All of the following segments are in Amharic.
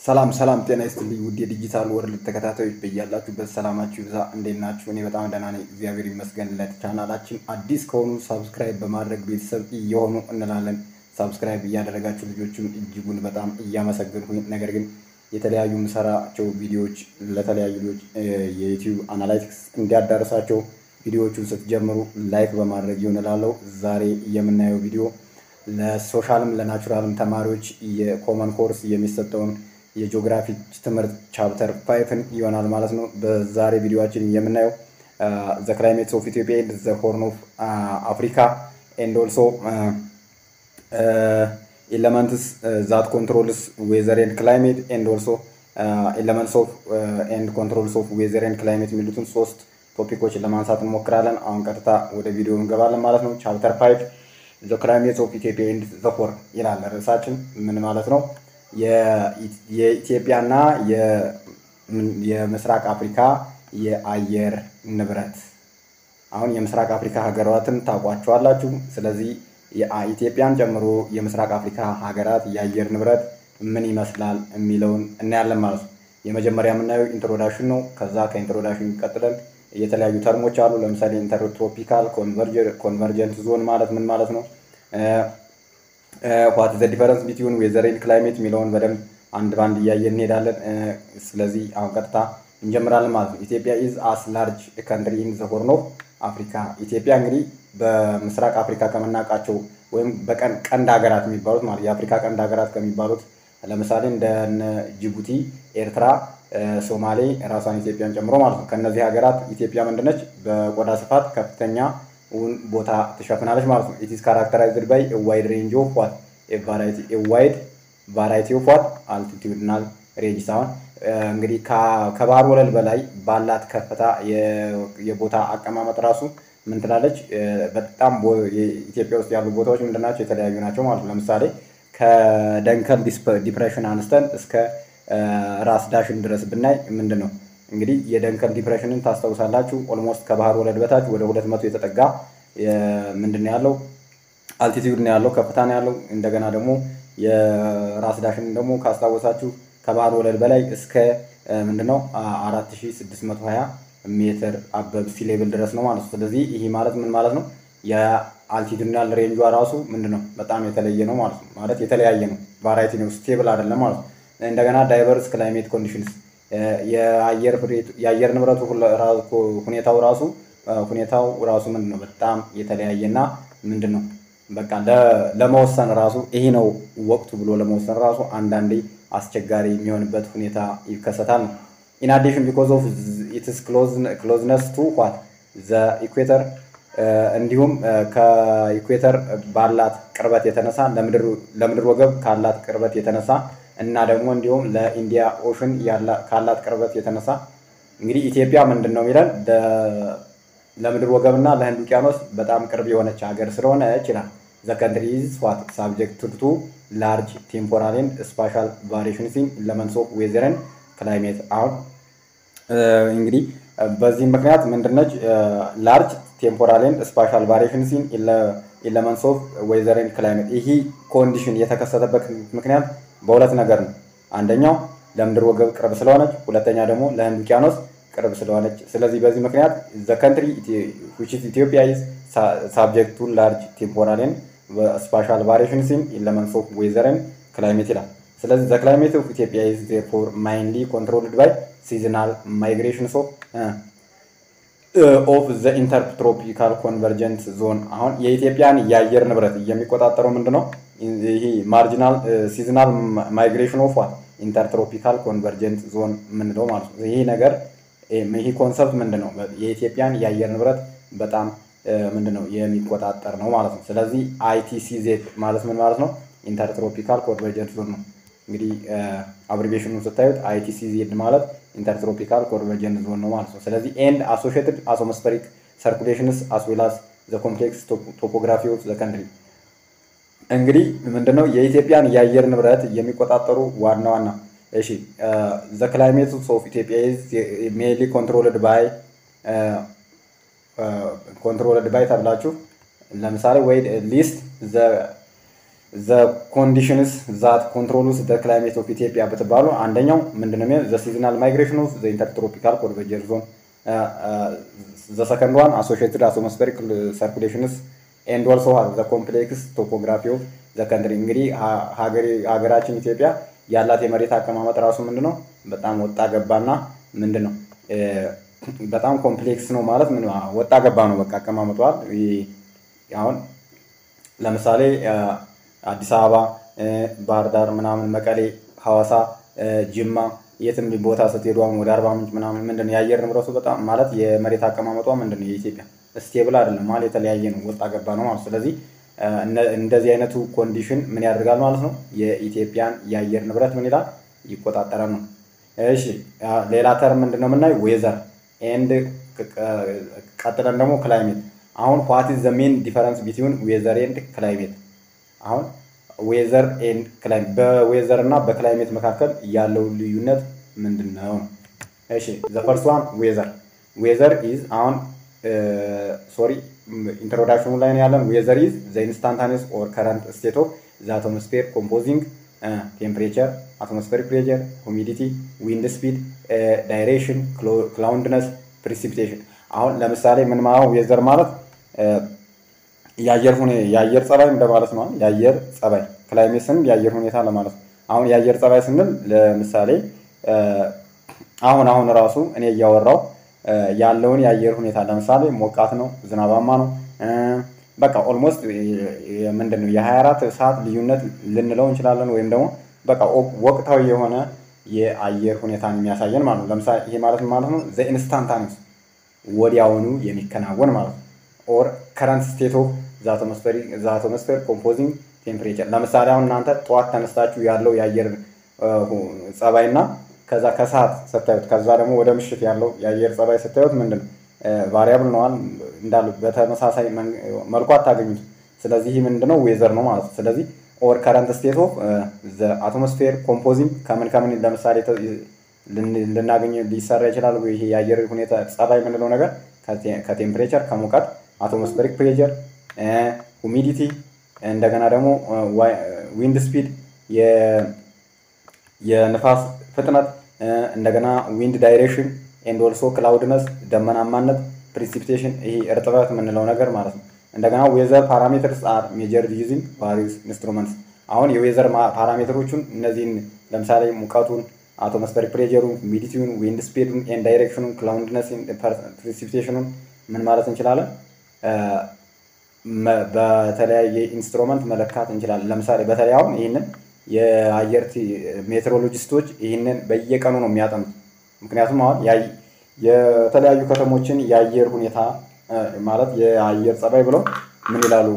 ሰላም ሰላም፣ ጤና ይስጥልኝ ውድ የዲጂታል ወርልድ ተከታታዮች በያላችሁበት ሰላማችሁ ይብዛ። እንዴት ናችሁ? እኔ በጣም ደህና ነኝ፣ እግዚአብሔር ይመስገን። ለቻናላችን አዲስ ከሆኑ ሳብስክራይብ በማድረግ ቤተሰብ እየሆኑ እንላለን። ሳብስክራይብ እያደረጋችሁ ልጆችም እጅጉን በጣም እያመሰገንኩኝ፣ ነገር ግን የተለያዩ የምሰራቸው ቪዲዮዎች ለተለያዩ ልጆች የዩቲዩብ አናላይቲክስ እንዲያዳርሳቸው ቪዲዮዎቹን ስትጀምሩ ላይክ በማድረግ ይሆን እላለሁ። ዛሬ የምናየው ቪዲዮ ለሶሻልም ለናቹራልም ተማሪዎች የኮመን ኮርስ የሚሰጠውን የጂኦግራፊ ትምህርት ቻፕተር ፋይፍን ይሆናል ማለት ነው። በዛሬ ቪዲዮችን የምናየው ዘ ክላይሜትስ ኦፍ ኢትዮጵያ ኤንድ ዘ ሆርን ኦፍ አፍሪካ ኤንድ ኦልሶ ኤለመንትስ ዛት ኮንትሮልስ ዌዘር ኤንድ ክላይሜት ኤንድ ኦልሶ ኤለመንትስ ኦፍ ኤንድ ኮንትሮልስ ኦፍ ዌዘር ኤንድ ክላይሜት የሚሉትን ሶስት ቶፒኮችን ለማንሳት እንሞክራለን። አሁን ቀጥታ ወደ ቪዲዮ እንገባለን ማለት ነው። ቻፕተር ፋይቭ ዘ ክላይሜትስ ኦፍ ኢትዮጵያ ኤንድ ዘ ሆርን ይላል ርዕሳችን። ምን ማለት ነው? የኢትዮጵያና የምስራቅ አፍሪካ የአየር ንብረት። አሁን የምስራቅ አፍሪካ ሀገራትን ታውቋቸዋላችሁ። ስለዚህ ኢትዮጵያን ጨምሮ የምስራቅ አፍሪካ ሀገራት የአየር ንብረት ምን ይመስላል የሚለውን እናያለን ማለት ነው። የመጀመሪያ የምናየው ኢንትሮዳክሽን ነው። ከዛ ከኢንትሮዳክሽን ቀጥለን የተለያዩ ተርሞች አሉ። ለምሳሌ ኢንተርትሮፒካል ኮንቨርጀንት ዞን ማለት ምን ማለት ነው? ዋት ዘ ዲፈረንስ ቢትዊን ዌዘር ኤንድ ክላይሜት የሚለውን በደንብ አንድ ባንድ እያየን እንሄዳለን። ስለዚህ አሁን ቀጥታ እንጀምራለን ማለት ነው። ኢትዮጵያ ኢዝ አስ ላርጅ ካንትሪ ኢን ዘ ሆርን ኦፍ አፍሪካ። ኢትዮጵያ እንግዲህ በምስራቅ አፍሪካ ከምናውቃቸው ወይም በቀን ቀንድ ሀገራት የሚባሉት ማለት የአፍሪካ ቀንድ ሀገራት ከሚባሉት ለምሳሌ እንደ ጅቡቲ፣ ኤርትራ፣ ሶማሌ ራሷን ኢትዮጵያን ጨምሮ ማለት ነው። ከእነዚህ ሀገራት ኢትዮጵያ ምንድነች? በቆዳ ስፋት ከፍተኛ ቦታ ትሸፍናለች ማለት ነው። ኢትስ ካራክተራይዝድ ባይ ዋይድ ሬንጅ ኦፍ ዋት ዋይድ ቫራይቲ ኦፍ ዋት አልቲቲዩድናል ሬንጅ አሁን እንግዲህ ከባህር ወለል በላይ ባላት ከፍታ የቦታ አቀማመጥ ራሱ ምን ትላለች? በጣም ኢትዮጵያ ውስጥ ያሉ ቦታዎች ምንድናቸው? የተለያዩ ናቸው ማለት ነው። ለምሳሌ ከደንከል ዲፕሬሽን አንስተን እስከ ራስ ዳሽን ድረስ ብናይ ምንድን ነው እንግዲህ የደንከል ዲፕሬሽንን ታስታውሳላችሁ። ኦልሞስት ከባህር ወለል በታች ወደ ሁለት መቶ የተጠጋ ምንድን ነው ያለው አልቲቲዩድ ነው ያለው ከፍታ ነው ያለው። እንደገና ደግሞ የራስ ዳሽንን ደግሞ ካስታወሳችሁ ከባህር ወለል በላይ እስከ ምንድነው አራት ሺ ስድስት መቶ ሀያ ሜትር አበብ ሲ ሌቭል ድረስ ነው ማለት ነው። ስለዚህ ይህ ማለት ምን ማለት ነው? የአልቲቱድናል ሬንጇ ራሱ ምንድን ነው በጣም የተለየ ነው ማለት ነው። ማለት የተለያየ ነው፣ ቫራይቲ ነው፣ ስቴብል አይደለም ማለት ነው። እንደገና ዳይቨርስ ክላይሜት ኮንዲሽንስ የአየር ንብረቱ ሁኔታው ራሱ ሁኔታው ራሱ ምንድን ነው በጣም የተለያየና ምንድን ነው በቃ ለመወሰን ራሱ ይሄ ነው ወቅቱ ብሎ ለመወሰን ራሱ አንዳንዴ አስቸጋሪ የሚሆንበት ሁኔታ ይከሰታል ነው። ኢን አዲሽን ቢኮዝ ኦፍ ኢትስ ክሎዝነስ ቱ ዋት ዘ ኢኩዌተር እንዲሁም ከኢኩዌተር ባላት ቅርበት የተነሳ ለምድር ወገብ ካላት ቅርበት የተነሳ እና ደግሞ እንዲሁም ለኢንዲያ ኦሽን ካላት ቅርበት የተነሳ እንግዲህ ኢትዮጵያ ምንድን ነው የሚለን ለምድር ወገብና ለህንድ ውቅያኖስ በጣም ቅርብ የሆነች ሀገር ስለሆነ ይችላል። ዘ ካንትሪ ኢዝ ዋት ሳብጀክት ቱ ላርጅ ቴምፖራል ኤንድ ስፓሻል ቫሪዬሽንስ ኢን ኤለመንትስ ኦፍ ዌዘር ኤንድ ክላይሜት። አሁን እንግዲህ በዚህ ምክንያት ምንድነች ላርጅ ቴምፖራል ኤንድ ስፓሻል ቫሪዬሽንስ ኢን ኤለመንትስ ኦፍ ዌዘር ኤንድ ክላይሜት። ይህ ኮንዲሽን የተከሰተበት ምክንያት በሁለት ነገር ነው። አንደኛው ለምድር ወገብ ቅርብ ስለሆነች፣ ሁለተኛ ደግሞ ለህንድ ውቅያኖስ ቅርብ ስለሆነች። ስለዚህ በዚህ ምክንያት ዘ ካንትሪ ዊች ኢዝ ኢትዮጵያ ኢዝ ሳብጀክት ቱ ላርጅ ቴምፖራል ኤንድ ስፓሻል ቫሪዬሽንስ ኢን ኤለመንትስ ኦፍ ዌዘር ኤንድ ክላይሜት ይላል። ስለዚህ ዘ ክላይሜት ኦፍ ኢትዮጵያ ኢዝ ዜርፎር ማይንሊ ኮንትሮልድ ባይ ሲዝናል ማይግሬሽንስ ኦፍ ኦፍ ዘ ኢንተርትሮፒካል ኮንቨርጀንት ዞን። አሁን የኢትዮጵያን የአየር ንብረት የሚቆጣጠረው ምንድን ነው? ይሄ ማርጂናል ሲዝናል ማይግሬሽን ኦፍ ዋት ኢንተርትሮፒካል ኮንቨርጀንት ዞን የምንለው ማለት ነው። ይሄ ነገር ይህ ኮንሰፕት ምንድን ነው? የኢትዮጵያን የአየር ንብረት በጣም ምንድን ነው የሚቆጣጠር ነው ማለት ነው። ስለዚህ አይቲሲዜድ ማለት ምን ማለት ነው? ኢንተርትሮፒካል ኮንቨርጀንት ዞን ነው። እንግዲህ አብሪቬሽኑን ስታዩት አይቲሲዜድ ማለት ኢንተርትሮፒካል ኮንቨርጀንት ዞን ነው ማለት ነው። ስለዚህ ኤንድ አሶሺየትድ አትሞስፌሪክ ሰርኩሌሽንስ አስ ዌል አስ ዘ ኮምፕሌክስ ቶፖግራፊ ኦፍ ዘ ካንትሪ እንግዲህ ምንድነው የኢትዮጵያን የአየር ንብረት የሚቆጣጠሩ ዋና ዋና እሺ ዘ ክላይሜት ኦፍ ኢትዮጵያ ኢዝ ሜንሊ ኮንትሮልድ ባይ ኮንትሮልድ ባይ ተብላችሁ ለምሳሌ ወይ ሊስት ዘ ዘ ኮንዲሽንስ ዛት ኮንትሮሉስ ዘ ክላይሜት ኦፍ ኢትዮጵያ ብትባሉ አንደኛው ምንድነው ዘ ሲዝናል ማይግሬሽን ኦፍ ዘ ኢንተርትሮፒካል ኮንቨርጀንስ ዞን ዘ ሰከንድ ዋን አሶሺየትድ አትሞስፌሪክ ሰርኩሌሽንስ ኤንድ ኦልሶ ዘ ኮምፕሌክስ ቶፖግራፊ ኦፍ ዘ ከንትሪ እንግዲህ ሀገራችን ኢትዮጵያ ያላት የመሬት አቀማመጥ ራሱ ምንድን ነው በጣም ወጣ ገባና ምንድን ነው በጣም ኮምፕሌክስ ነው ማለት ምን ወጣ ገባ ነው በቃ አቀማመጧል አሁን ለምሳሌ አዲስ አበባ ባህር ዳር ምናምን መቀሌ ሐዋሳ ጅማ የትም ቦታ ስትሄዱ አሁን ወደ አርባ ምንጭ ምናምን ምንድን ነው የአየር ንብረቱ በጣም ማለት የመሬት አቀማመጧ ምንድን ነው የኢትዮጵያ ስቴብል አይደለም ማለት የተለያየ ነው ወጣ ገባ ነው ማለት ስለዚህ እንደዚህ አይነቱ ኮንዲሽን ምን ያደርጋል ማለት ነው የኢትዮጵያን የአየር ንብረት ምን ይላል ይቆጣጠራል ነው እሺ ሌላ ተርም ምንድን ነው የምናየው ዌዘር ኤንድ ቀጥለን ደግሞ ክላይሜት አሁን ዋት ኢዝ ዘ ሜን ዲፈረንስ ቢትዊን ዌዘር ኤንድ ክላይሜት አሁን ዌዘር ኤንድ ክላይሜት በዌዘር እና በክላይሜት መካከል ያለው ልዩነት ምንድን ነው? እሺ ዘ ፈርስት ዋን ዌዘር ዌዘር ኢዝ አሁን ሶሪ ኢንትሮዳክሽኑ ላይ ነው ያለን። ዌዘር ኢዝ ዘ ኢንስታንታኒየስ ኦር ከረንት ስቴት ኦፍ ዘ አቶሞስፌር ኮምፖዚንግ ቴምፕሬቸር፣ አትሞስፌሪክ ፕሬቸር፣ ሁሚዲቲ፣ ዊንድ ስፒድ፣ ዳይሬክሽን፣ ክላውድነስ፣ ፕሪሲፒቴሽን። አሁን ለምሳሌ ምን ማለት ዌዘር ማለት የአየር ሁኔ የአየር ጸባይ እንደማለት ነው። የአየር ጸባይ ክላይሜት ስንል የአየር ሁኔታ ለማለት ነው። አሁን የአየር ጸባይ ስንል ለምሳሌ አሁን አሁን ራሱ እኔ እያወራው ያለውን የአየር ሁኔታ ለምሳሌ ሞቃት ነው፣ ዝናባማ ነው። በቃ ኦልሞስት ምንድን ነው የ24 ሰዓት ልዩነት ልንለው እንችላለን። ወይም ደግሞ በቃ ወቅታዊ የሆነ የአየር ሁኔታን የሚያሳየን ማለት ነው። ለምሳሌ ይሄ ማለት ማለት ነው ዘ ኢንስታንታኒስ ወዲያውኑ የሚከናወን ማለት ነው። ኦር ከረንት ስቴት ኦፍ ዘ አቶሞስፌር ኮምፖዚንግ ቴምፕሬቸር። ለምሳሌ አሁን እናንተ ጠዋት ተነስታችሁ ያለው የአየር ጸባይ እና ከዛ ከሰዓት ስታዩት ከዛ ደግሞ ወደ ምሽት ያለው የአየር ጸባይ ስታዩት ምንድን ነው ቫሪያብል ነዋል እንዳሉ በተመሳሳይ መልኩ አታገኙት። ስለዚህ ይህ ምንድነው ዌዘር ነው ማለት ነው። ስለዚህ ኦር ከረንት ስቴት ኦፍ ዘ አቶሞስፌር ኮምፖዚንግ ከምን ከምን ለምሳሌ ልናገኝ ሊሰራ ይችላል። ይሄ የአየር ሁኔታ ጸባይ የምንለው ነገር ከቴምፕሬቸር ከሙቀት፣ አቶሞስፌሪክ ፕሬቸር፣ ሁሚዲቲ እንደገና ደግሞ ዊንድ ስፒድ የንፋስ ፍጥነት እንደገና ዊንድ ዳይሬክሽን ኤንድ ኦልሶ ክላውድነስ ደመናማነት፣ ፕሪሲፒቴሽን ይሄ እርጥበት የምንለው ነገር ማለት ነው። እንደገና ዌዘር ፓራሜትርስ አር ሜጀርድ ዩዚንግ ቫሪየስ ኢንስትሩመንትስ። አሁን የዌዘር ፓራሜትሮቹን እነዚህን ለምሳሌ ሙቀቱን፣ አቶሞስፌሪክ ፕሬጀሩን፣ ሁሚዲቲውን፣ ዊንድ ስፒዱን ኤንድ ዳይሬክሽኑን፣ ክላውድነስን፣ ፕሪሲፒቴሽኑን ምን ማለት እንችላለን? በተለያየ ኢንስትሩመንት መለካት እንችላለን። ለምሳሌ በተለይ አሁን ይህንን የአየር ሜትሮሎጂስቶች ይህንን በየቀኑ ነው የሚያጠኑት። ምክንያቱም አሁን የተለያዩ ከተሞችን የአየር ሁኔታ ማለት የአየር ጸባይ ብለው ምን ይላሉ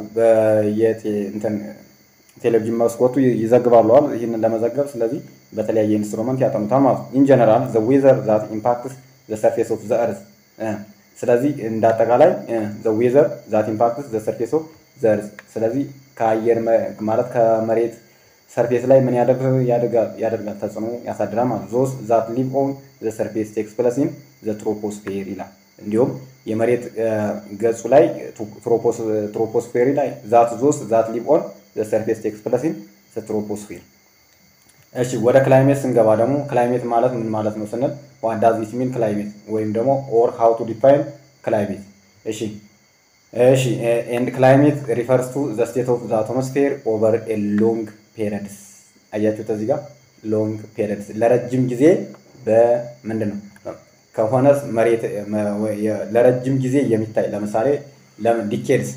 ቴሌቪዥን መስኮቱ ይዘግባለዋል ይህንን ለመዘገብ ስለዚህ በተለያየ ኢንስትሩመንት ያጠኑታል ማለት ነው። ኢን ጀነራል ዘ ዌዘር ዛት ኢምፓክትስ ዘ ሰርፌስ ኦፍ ዘ እርዝ ስለዚህ እንደ አጠቃላይ ዘ ዌዘር ዛት ኢምፓክትስ ዘ ሰርፌስ ኦፍ ዘ እርዝ ስለዚህ ከአየር ማለት ከመሬት ሰርፌስ ላይ ምን ያደርጋል ተጽዕኖ ያሳድራል ማለት ዞስ ዛት ሊቭ ኦን ዘ ሰርፌስ ቴክስ ፕለስ ኢን ዘ ትሮፖስፌር ይላል። እንዲሁም የመሬት ገጹ ላይ ትሮፖስፌሪ ላይ ዛት ዞስ ዛት ሊቭ ኦን ዘ ሰርፌስ ቴክስ ፕለስ ኢን ዘ ትሮፖስፌር። እሺ ወደ ክላይሜት ስንገባ ደግሞ ክላይሜት ማለት ምን ማለት ነው ስንል ዋት ዳዝ ኢት ሚን ክላይሜት ወይም ደግሞ ኦር ሃው ቱ ዲፋይን ክላይሜት። እሺ እሺ ኤንድ ክላይሜት ሪፈርስ ቱ ዘ ስቴት ኦፍ ዘ አቶሞስፌር ኦቨር ኤ ሎንግ ፔሪድስ አያችሁት እዚህ ጋር ሎንግ ፔሪድስ ለረጅም ጊዜ በምንድን ነው ከሆነ መሬት ለረጅም ጊዜ የሚታይ ለምሳሌ ዲኬድስ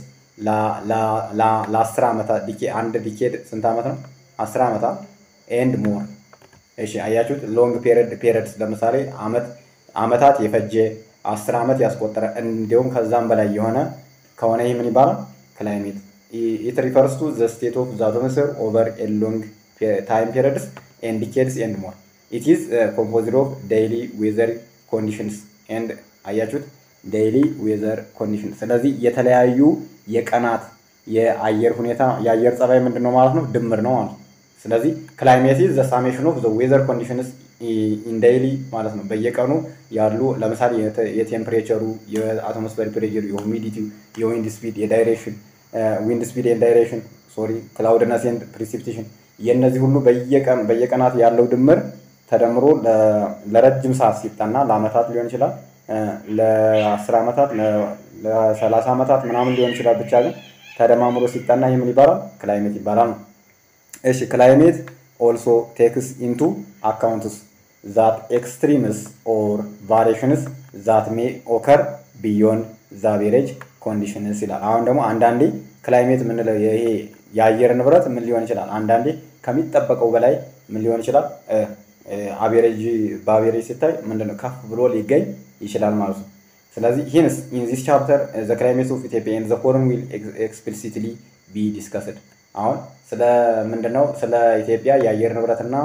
ለአስር ዓመታት አንድ ዲኬድ ስንት ዓመት ነው? አስር ዓመታት ኤንድ ሞር። እሺ አያችሁት ሎንግ ፔሪድስ ለምሳሌ ዓመታት የፈጀ አስር ዓመት ያስቆጠረ እንዲሁም ከዛም በላይ የሆነ ከሆነ ይህ ምን ይባላል? ክላይሜት it refers to the state of the atmosphere over a long time periods and decades and more. It is uh, composed of daily weather conditions and አያችሁት ዴይሊ ዌዘር ኮንዲሽን። ስለዚህ የተለያዩ የቀናት የአየር ሁኔታ የአየር ጸባይ ምንድን ነው ማለት ነው ድምር ነው ማለት ነው። ስለዚህ ክላይሜት ኢዝ ዘ ሳሜሽን ኦፍ ዘ ዌዘር ኮንዲሽንስ ኢን ዴይሊ ማለት ነው። በየቀኑ ያሉ ለምሳሌ የቴምፕሬቸሩ፣ የአትሞስፌር ፕሬቸር፣ የሁሚዲቲው፣ የዊንድ ስፒድ፣ የዳይሬክሽን ዊንድ ስፒድ ኤንድ ዳይሬክሽን ሶሪ ክላውድነስ ኤንድ ፕሪሲፒቴሽን የእነዚህ ሁሉ በየቀን በየቀናት ያለው ድምር ተደምሮ ለረጅም ሰዓት ሲጠና ለአመታት ሊሆን ይችላል ለአስር ዓመታት ለሰላሳ ዓመታት ምናምን ሊሆን ይችላል ብቻ ግን ተደማምሮ ሲጠና ይህ ምን ይባላል ክላይሜት ይባላል ነው እሺ ክላይሜት ኦልሶ ቴክስ ኢንቱ አካውንትስ ዛት ኤክስትሪምስ ኦር ቫሪሽንስ ዛት ሜ ኦከር ቢዮንድ ዛቬሬጅ ኮንዲሽንስ ይላል አሁን ደግሞ አንዳንዴ ክላይሜት የምንለው ይሄ የአየር ንብረት ምን ሊሆን ይችላል አንዳንዴ ከሚጠበቀው በላይ ምን ሊሆን ይችላል አቬሬጅ በአቬሬጅ ሲታይ ምንድነው ከፍ ብሎ ሊገኝ ይችላል ማለት ነው ስለዚህ ሂንስ ኢን ዚስ ቻፕተር ዘ ክላይሜት ኦፍ ኢትዮጵያ ኤንድ ዘ ፎረን ዊል ኤክስፕሊሲትሊ ቢ ዲስከስድ አሁን ስለ ምንድነው ስለ ኢትዮጵያ የአየር ንብረትና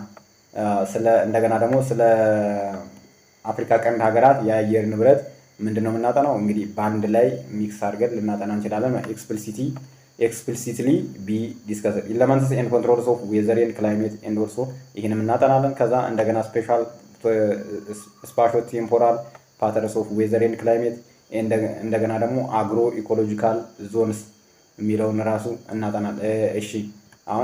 ስለ እንደገና ደግሞ ስለ አፍሪካ ቀንድ ሀገራት የአየር ንብረት ምንድን ነው የምናጠናው እንግዲህ በአንድ ላይ ሚክስ አድርገን ልናጠና እንችላለን ኤክስፕሊሲቲ ኤክስፕሊሲትሊ ቢ ዲስከስ ኢለመንትስ ኤንድ ኮንትሮልስ ኦፍ ዌዘር ኤንድ ክላይሜት ኤንድ ኦልሶ ይህንም እናጠናለን ከዛ እንደገና ስፔሻል ስፓሾ ቴምፖራል ፓተርንስ ኦፍ ዌዘር ኤንድ ክላይሜት እንደገና ደግሞ አግሮ ኢኮሎጂካል ዞንስ የሚለውን ራሱ እናጠናል እሺ አሁን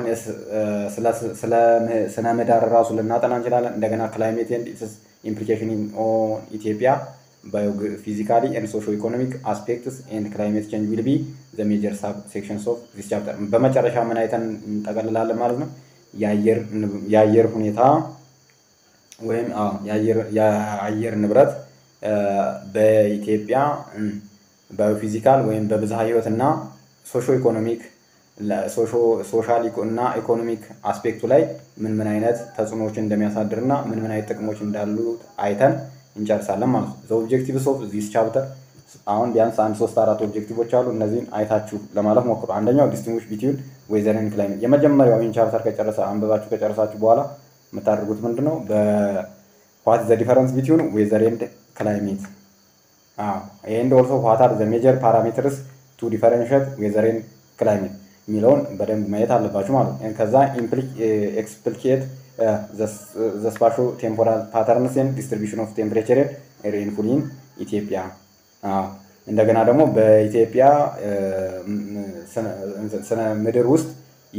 ስለ ስነ ምህዳር ራሱ ልናጠና እንችላለን እንደገና ክላይሜት ኤንድ ኢትስ ኢምፕሊኬሽን ኦን ኢትዮጵያ ፊዚካሊ ኤንድ ሶሾ ኢኮኖሚክ አስፔክትስ ኤንድ ክላይሜት ቼንጅ ዊል ቢ ዘ ሜጀር ሳብ ሴክሽንስ ኦፍ ዚስ ቻፕተር በመጨረሻ ምን አይተን እንጠቀልላለን ማለት ነው የአየር ሁኔታ ወይም የአየር ንብረት በኢትዮጵያ በፊዚካል ወይም በብዝሃ ህይወት እና ሶሾ ኢኮኖሚክ ሶሻል እና ኢኮኖሚክ አስፔክቱ ላይ ምን ምን አይነት ተጽዕኖዎችን እንደሚያሳድር እና ምን ምን አይነት ጥቅሞች እንዳሉ አይተን እንጨርሳለን ማለት ነው። ኦብጀክቲቭስ ኦፍ ዚስ ቻፕተር አሁን ቢያንስ አንድ ሶስት አራት ኦብጀክቲቮች አሉ። እነዚህን አይታችሁ ለማለፍ ሞክሩ። አንደኛው ዲስቲንጉሽ ቢትዊን ዌዘር ኤንድ ክላይሜት የመጀመሪያው ይህን ቻፕተር ከጨረሰ አንብባችሁ ከጨረሳችሁ በኋላ የምታደርጉት ምንድን ነው? በዋት ዘ ዲፈረንስ ቢትዊን ዌዘር ኤንድ ክላይሜት ኤንድ ኦልሶ ዋት አር ዘ ሜጀር ፓራሜትርስ ቱ ዲፈረንሽት ዌዘር ኤንድ ክላይሜት የሚለውን በደንብ ማየት አለባችሁ ማለት ነው። ከዛ ኤክስፕሊኬት ዘ ስፓሾ ቴምፖራል ፓተርንስ ኤንድ ዲስትሪቢሽን ኦፍ ቴምፕሬቸር ሬንፉል ኢን ኢትዮጵያ እንደገና ደግሞ በኢትዮጵያ ስነ ምድር ውስጥ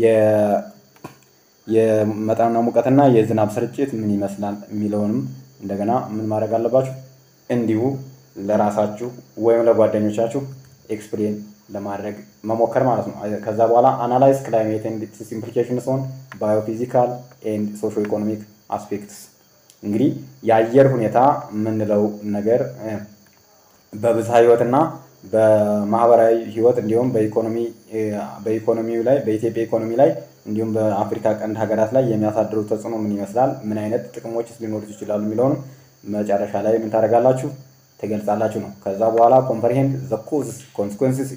የመጠንና ሙቀትና የዝናብ ስርጭት ምን ይመስላል የሚለውንም እንደገና ምን ማድረግ አለባችሁ እንዲሁ ለራሳችሁ ወይም ለጓደኞቻችሁ ኤክስፕሌን ለማድረግ መሞከር ማለት ነው። ከዛ በኋላ አናላይዝ ክላይሜት ኤንድ ኢትስ ኢምፕሊኬሽንስ ኦን ባዮፊዚካል ኤንድ ሶሾ ኢኮኖሚክ አስፔክትስ። እንግዲህ የአየር ሁኔታ የምንለው ነገር በብዝሃ ህይወትና በማህበራዊ ህይወት እንዲሁም በኢኮኖሚ በኢኮኖሚው ላይ በኢትዮጵያ ኢኮኖሚ ላይ እንዲሁም በአፍሪካ ቀንድ ሀገራት ላይ የሚያሳድሩ ተጽዕኖ ምን ይመስላል፣ ምን አይነት ጥቅሞችስ ሊኖሩት ይችላሉ የሚለውንም መጨረሻ ላይ ምን ታደርጋላችሁ ትገልጻላችሁ ነው። ከዛ በኋላ ኮምፕሪሄንድ ዘ ኮዝስ ኮንሲኩንስስ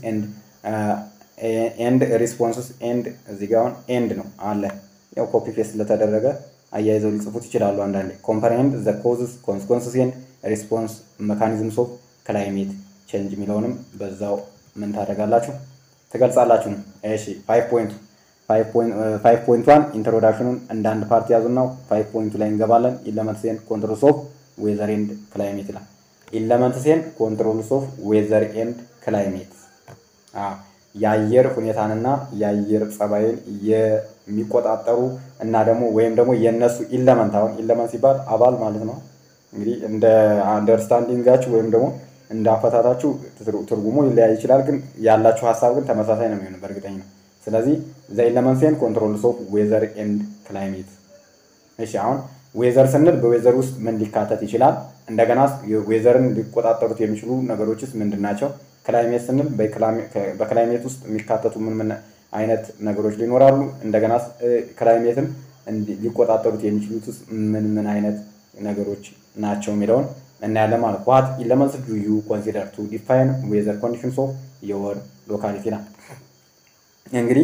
ኤንድ ሪስፖንስስ ኤንድ እዚህ ጋ አሁን ኤንድ ነው አለ ያው ኮፒ ፔስት ስለተደረገ አያይዘው ሊጽፉት ይችላሉ። አንዳንዴ ኮምፕሪሄንድ ዘ ኮዝስ ኮንሲኩንስስ ኤንድ ሪስፖንስ ሜካኒዝምስ ኦፍ ክላይሜት ቼንጅ የሚለውንም በዛው ምን ታደርጋላችሁ ትገልጻላችሁ ነው። እሺ ፋይቭ ፖይንቱ ፋይቭ ፖይንት ዋን ኢንትሮዳክሽኑን እንደ አንድ ፓርቲ ያዙና ፋይቭ ፖይንቱ ላይ እንገባለን። ኢለመንትስ ኤንድ ኮንትሮልስ ኦፍ ዌዘር ኤንድ ክላይሜት ይላል። ኢለመንትስ ኤንድ ኮንትሮልስ ኦፍ ዌዘር ኤንድ ክላይሜት የአየር ሁኔታንና የአየር ጸባይን የሚቆጣጠሩ እና ደግሞ ወይም ደግሞ የእነሱ ኢለመንት አሁን ኢለመንት ሲባል አባል ማለት ነው። እንግዲህ እንደ አንደርስታንዲንጋችሁ ወይም ደግሞ እንደ አፈታታችሁ ትርጉሙ ሊለያይ ይችላል፣ ግን ያላችሁ ሀሳብ ግን ተመሳሳይ ነው የሚሆነው በእርግጠኝ ነው። ስለዚህ ዘ ኢለመንትስ ኤንድ ኮንትሮልስ ኦፍ ዌዘር ኤንድ ክላይሜት። እሺ አሁን ዌዘር ስንል በዌዘር ውስጥ ምን ሊካተት ይችላል? እንደገና ዌዘርን ሊቆጣጠሩት የሚችሉ ነገሮችስ ምንድን ናቸው? ክላይሜት ስንል በክላይሜት ውስጥ የሚካተቱ ምን ምን አይነት ነገሮች ሊኖራሉ? እንደገና ክላይሜትን ሊቆጣጠሩት የሚችሉትስ ምን ምን አይነት ነገሮች ናቸው የሚለውን እናያለን ማለት ዋት ኢለመንትስ ዱ ዩ ኮንሲደር ቱ ዲፋይን ዌዘር ኮንዲሽንስ ኦፍ ዮር ሎካሊቲ ና እንግዲህ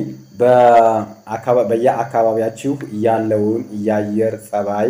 በየአካባቢያችሁ ያለውን የአየር ጸባይ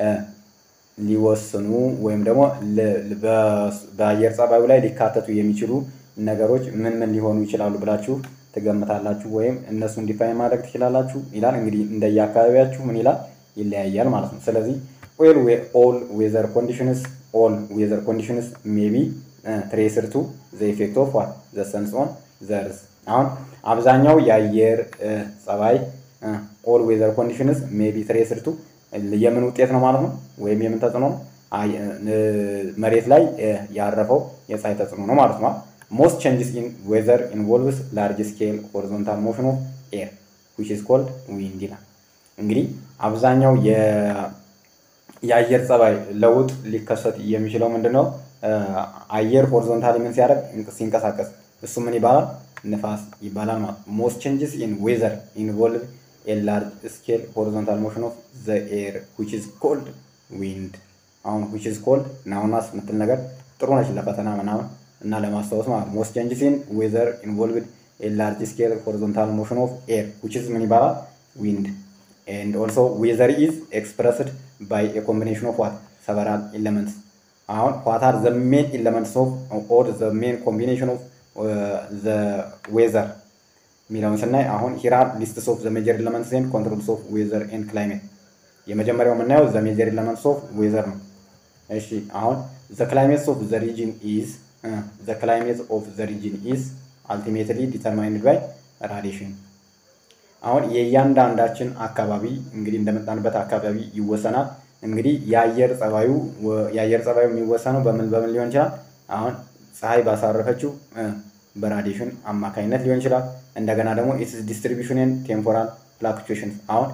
ሊወስኑ ወይም ደግሞ በአየር ጸባዩ ላይ ሊካተቱ የሚችሉ ነገሮች ምን ምን ሊሆኑ ይችላሉ ብላችሁ ትገምታላችሁ ወይም እነሱን ዲፋይን ማድረግ ትችላላችሁ ይላል። እንግዲህ እንደየአካባቢያችሁ ምን ይላል ይለያያል ማለት ነው። ስለዚህ ኦል ኦል ዌዘር ኮንዲሽንስ ኦል ዌዘር ኮንዲሽንስ ሜቢ ትሬስር ቱ ዘ ኢፌክት ኦፍ ዋት ዘ ሰንስ ኦን ዘ እርዝ አሁን አብዛኛው የአየር ጸባይ ኦል ዌዘር ኮንዲሽንስ ሜቢ ትሬስድ ቱ የምን ውጤት ነው ማለት ነው? ወይም የምን ተጽዕኖ ነው? መሬት ላይ ያረፈው የፀሐይ ተጽዕኖ ነው ማለት ነው። ሞስት ቼንጅስ ኢን ዌዘር ኢንቮልቭስ ላርጅ ስኬል ሆሪዞንታል ሞሽን ኦፍ ኤር ዊች ኢዝ ኮልድ ዊንድ ይላል። እንግዲህ አብዛኛው የአየር ጸባይ ለውጥ ሊከሰት የሚችለው ምንድን ነው? አየር ሆሪዞንታሊ ምን ሲያደርግ ሲንቀሳቀስ፣ እሱ ምን ይባላል? ንፋስ ይባላል ማለት ነው። ሞስት ቼንጅስ ኢን ዌዘር ኢንቮልቭ ኤ ላርጅ ስኬል ሆሪዞንታል ሞሽን ኦፍ ዘ ኤር ዊች ኢዝ ኮልድ ዊንድ። አሁን ዊች ኢዝ ኮልድ ናውናስ የምትል ነገር ጥሩ ነች ለፈተና ምናምን እና ለማስታወስ ማለት ነው። ሞስት ቼንጅስ ኢን ዌዘር ኢንቮልቭድ ኤ ላርጅ ስኬል ሆሪዞንታል ሞሽን ኦፍ ኤር ዊች ኢዝ ምን ይባላል? ዊንድ ኤንድ ኦልሶ ዌዘር ኢዝ ኤክስፕረስድ ባይ ኤ ኮምቢኔሽን ኦፍ ዋት ሰቨራል ኤለመንትስ አሁን ዋት አር ዘ ሜን ኤለመንትስ ኦፍ ኦር ዘ ሜን ኮምቢኔሽን ኦፍ ዘ ዌዘር የሚለውን ስናይ አሁን ሂራር ሊስትስ ኦፍ ዘ ሜጀር ኤለመንትስ ኤንድ ኮንትሮልስ ኦፍ ዌዘር ኤንድ ክላይሜት የመጀመሪያው የምናየው ዘ ሜጀር ኤለመንትስ ኦፍ ዌዘር ነው። እሺ አሁን ዘ ክላይሜትስ ኦፍ ዘ ሪጅን ኢዝ ዘ ክላይሜት ኦፍ ዘ ሪጅን ኢዝ አልቲሜትሊ ዲተርማይንድ ባይ ራዲሽን አሁን የእያንዳንዳችን አካባቢ እንግዲህ እንደመጣንበት አካባቢ ይወሰናል። እንግዲህ የአየር ጸባዩ የአየር ጸባዩ የሚወሰነው በምን በምን ሊሆን ይችላል? አሁን ፀሐይ ባሳረፈችው በራዲሽን አማካኝነት ሊሆን ይችላል። እንደገና ደግሞ ኢትስ ዲስትሪቢሽንን ቴምፖራል ፍላክቹዌሽን አሁን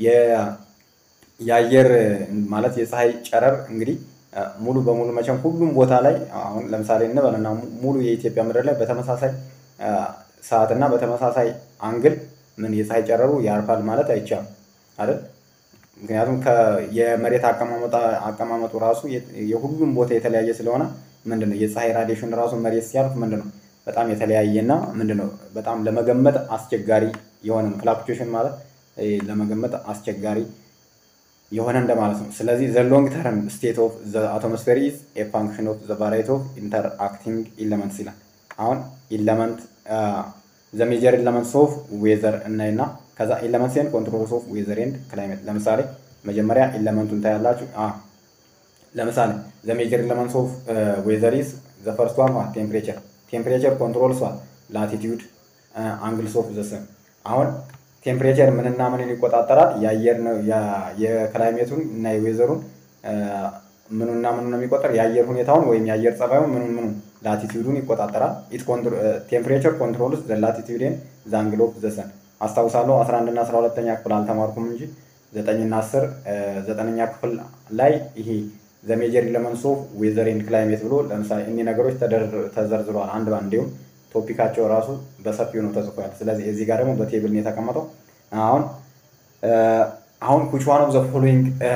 የአየር ማለት የፀሐይ ጨረር እንግዲህ ሙሉ በሙሉ መቼም ሁሉም ቦታ ላይ አሁን ለምሳሌ እንበልና ሙሉ የኢትዮጵያ ምድር ላይ በተመሳሳይ ሰዓት እና በተመሳሳይ አንግል ምን የፀሐይ ጨረሩ ያርፋል ማለት አይቻልም አይደል? ምክንያቱም የመሬት አቀማመጡ ራሱ የሁሉም ቦታ የተለያየ ስለሆነ ምንድነው የፀሐይ ራዲሽን ራሱ መሬት ሲያርፍ ምንድነው በጣም የተለያየ እና ምንድነው በጣም ለመገመት አስቸጋሪ የሆነ ፍላክቹዌሽን ማለት ለመገመት አስቸጋሪ የሆነ እንደማለት ነው። ስለዚህ ዘ ሎንግ ተርም ስቴት ኦፍ ዘ አቶሞስፌር ኢዝ ኤ ፋንክሽን ኦፍ ዘ ቫራይቲ ኦፍ ኢንተርአክቲንግ ኢለመንትስ ይላል። አሁን ኢለመንት ዘ ሜጀር ኢለመንትስ ኦፍ ዌዘር እናይና ከዛ ኢለመንትስ ኤንድ ኮንትሮልስ ኦፍ ዌዘር ኤንድ ክላይሜት። ለምሳሌ መጀመሪያ ኢለመንቱን ታያላችሁ። ለምሳሌ ዘ ሜጀር ኢለመንትስ ኦፍ ዌዘር ኢዝ ዘ ፈርስት ዋን ቴምፕሬቸር ቴምፕሬቸር ኮንትሮልስ ላቲቲዩድ አንግልስ ኦፍ ዘ ሰን አሁን ቴምፕሬቸር ምንና ምንን ይቆጣጠራል? የአየር የክላይሜቱን እና የዌዘሩን ምኑና ምኑ ነው የሚቆጠር? የአየር ሁኔታውን ወይም የአየር ጸባዩን ምኑን ምኑ ላቲቲዩዱን ይቆጣጠራል። ቴምፕሬቸር ኮንትሮልስ ዘ ላቲቲዩድን ዘ አንግል ኦፍ ዘ ሰን። አስታውሳለሁ 11 እና 12ኛ ክፍል አልተማርኩም እንጂ ዘጠኝና አስር ዘጠነኛ ክፍል ላይ ይሄ ዘ ሜጀር ኢለመንትስ ኦፍ ዌዘር ኤንድ ክላይሜት ብሎ ለምሳሌ እኒህ ነገሮች ተዘርዝረዋል አንድ በአንድ እንዲሁም ቶፒካቸው ራሱ በሰፊው ነው ተጽፏል። ስለዚህ እዚህ ጋር ደግሞ በቴብል ነው የተቀመጠው። አሁን አሁን which one of the following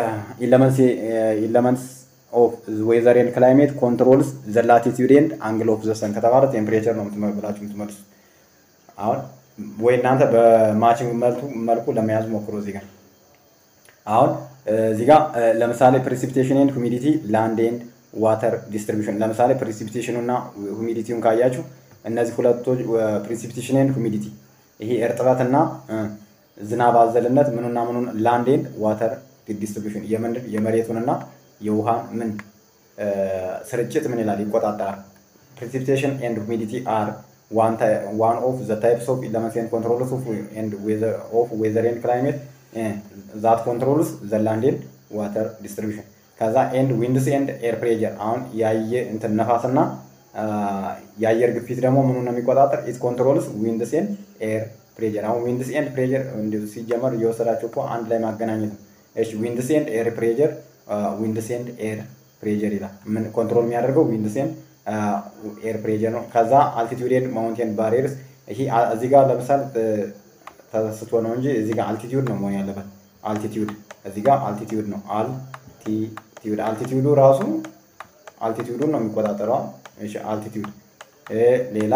elements of weather and climate controls the latitude and angle of the sun ከተባለ ቴምፕሬቸር ነው ብላችሁ የምትመልሱት። አሁን ወይ እናንተ በማችንግ መልኩ ለመያዝ ሞክሮ እዚህ ጋር አሁን እዚህ ጋር ለምሳሌ ፕሬሲፒቴሽን ኤንድ ሁሚዲቲ ላንድ ኤንድ ዋተር ዲስትሪቢሽን ለምሳሌ ፕሬሲፒቴሽኑ እና ሁሚዲቲውን ካያችሁ እነዚህ ሁለቶች ፕሪሲፒቴሽን ኤንድ ሁሚዲቲ ይሄ እርጥበትና ዝናብ አዘልነት ምኑና ምኑን ላንድ ኤንድ ዋተር ዲስትሪቢሽን የምንድን የመሬቱንና የውሃን ምን ስርጭት ምን ይላል ይቆጣጠራል። ፕሪሲፒቴሽን ኤንድ ሁሚዲቲ አር ዋን ኦፍ ዘ ታይፕስ ኦፍ ኢለመንትስ ኤንድ ኮንትሮልስ ኦፍ ዌዘር ኤንድ ክላይሜት ዛት ኮንትሮልስ ዘ ላንድ ኤንድ ዋተር ዲስትሪቢሽን ከዛ ኤንድ ዊንድስ ኤንድ ኤር ፕሬጀር አሁን ያየ እንትን ነፋስና የአየር ግፊት ደግሞ ምኑ ነው የሚቆጣጠር? ኢት ኮንትሮልስ ዊንድስ ኤንድ ኤር ፕሬጀር። አሁን ዊንድስ ኤንድ ፕሬጀር ሲጀመር እየወሰዳቸው እኮ አንድ ላይ ማገናኘት ነው። እሺ ዊንድስ ኤንድ ኤር ፕሬጀር ዊንድስ ኤንድ ኤር ፕሬጀር ይላል። ምን ኮንትሮል የሚያደርገው ዊንድስ ኤንድ ኤር ፕሬጀር ነው። ከዛ አልቲቲዩድ ኤንድ ማውንቴን ባሪየርስ። ይሄ እዚህ ጋር ለምሳሌ ተስቶ ነው እንጂ እዚህ ጋር አልቲቲዩድ ነው መሆን ያለበት። አልቲቲዩድ እዚህ ጋር አልቲቲዩድ ነው። አልቲቲዩድ አልቲቲዩዱ ራሱ አልቲቲዩዱን ነው የሚቆጣጠረው። እሺ አልቲቲዩድ ሌላ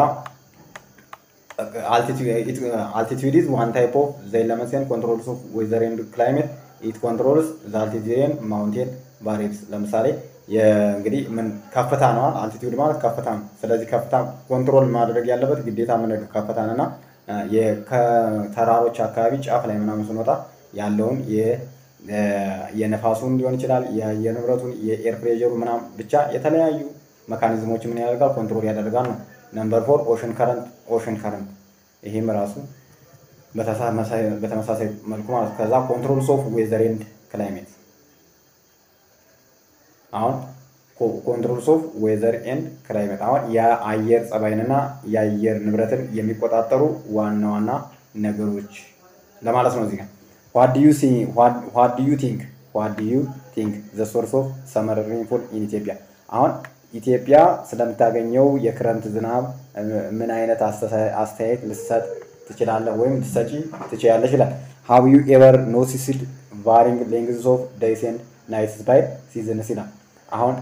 አልቲቲዩድ ኢዝ ዋን ታይፕ ኦፍ ዘ ኤለመንትስ ኤንድ ኮንትሮልስ ኦፍ ዌዘር ኤንድ ክላይሜት ኢት ኮንትሮልስ ዘ አልቲቲዩድ ኤንድ ማውንቴን ባሪየርስ። ለምሳሌ እንግዲህ ምን ከፍታ ነው። አልቲቲዩድ ማለት ከፍታ ነው። ስለዚህ ከፍታ ኮንትሮል ማድረግ ያለበት ግዴታ ምን ከፍታን እና ከተራሮች አካባቢ ጫፍ ላይ ምናምን ስንወጣ ያለውን የነፋሱን ሊሆን ይችላል የአየር ንብረቱን የኤር ፕሬሩ ምናምን ብቻ የተለያዩ መካኒዝሞች ምን ያደርጋል ኮንትሮል ያደርጋል ነው። ነምበር ፎር ኦሽን ከረንት ኦሽን ከረንት ይህም ራሱ በተመሳሳይ መልኩ ማለት ከዛ ኮንትሮል ኦፍ ዌዘር ኤንድ ክላይሜት አሁን ኮንትሮል ኦፍ ዌዘር ኤንድ ክላይሜት አሁን የአየር ጸባይንና የአየር ንብረትን የሚቆጣጠሩ ዋና ዋና ነገሮች ለማለት ነው። እዚህ ጋር ዋት ዱ ዩ ቲንክ ዋት ዱ ዩ ቲንክ ዘ ሶርስ ኦፍ ሰመር ሬንፎል ኢን ኢትዮጵያ አሁን ኢትዮጵያ ስለምታገኘው የክረምት ዝናብ ምን አይነት አስተያየት ልሰጥ ትችላለህ ወይም ልሰጪ ትችላለሽ ይላል። ሃቭ ዩ ኤቨር ኖቲስድ ቫሪንግ ሌንግዝ ኦፍ ዴይስ ኤንድ ናይትስ ባይ ሲዝንስ ይላል። አሁን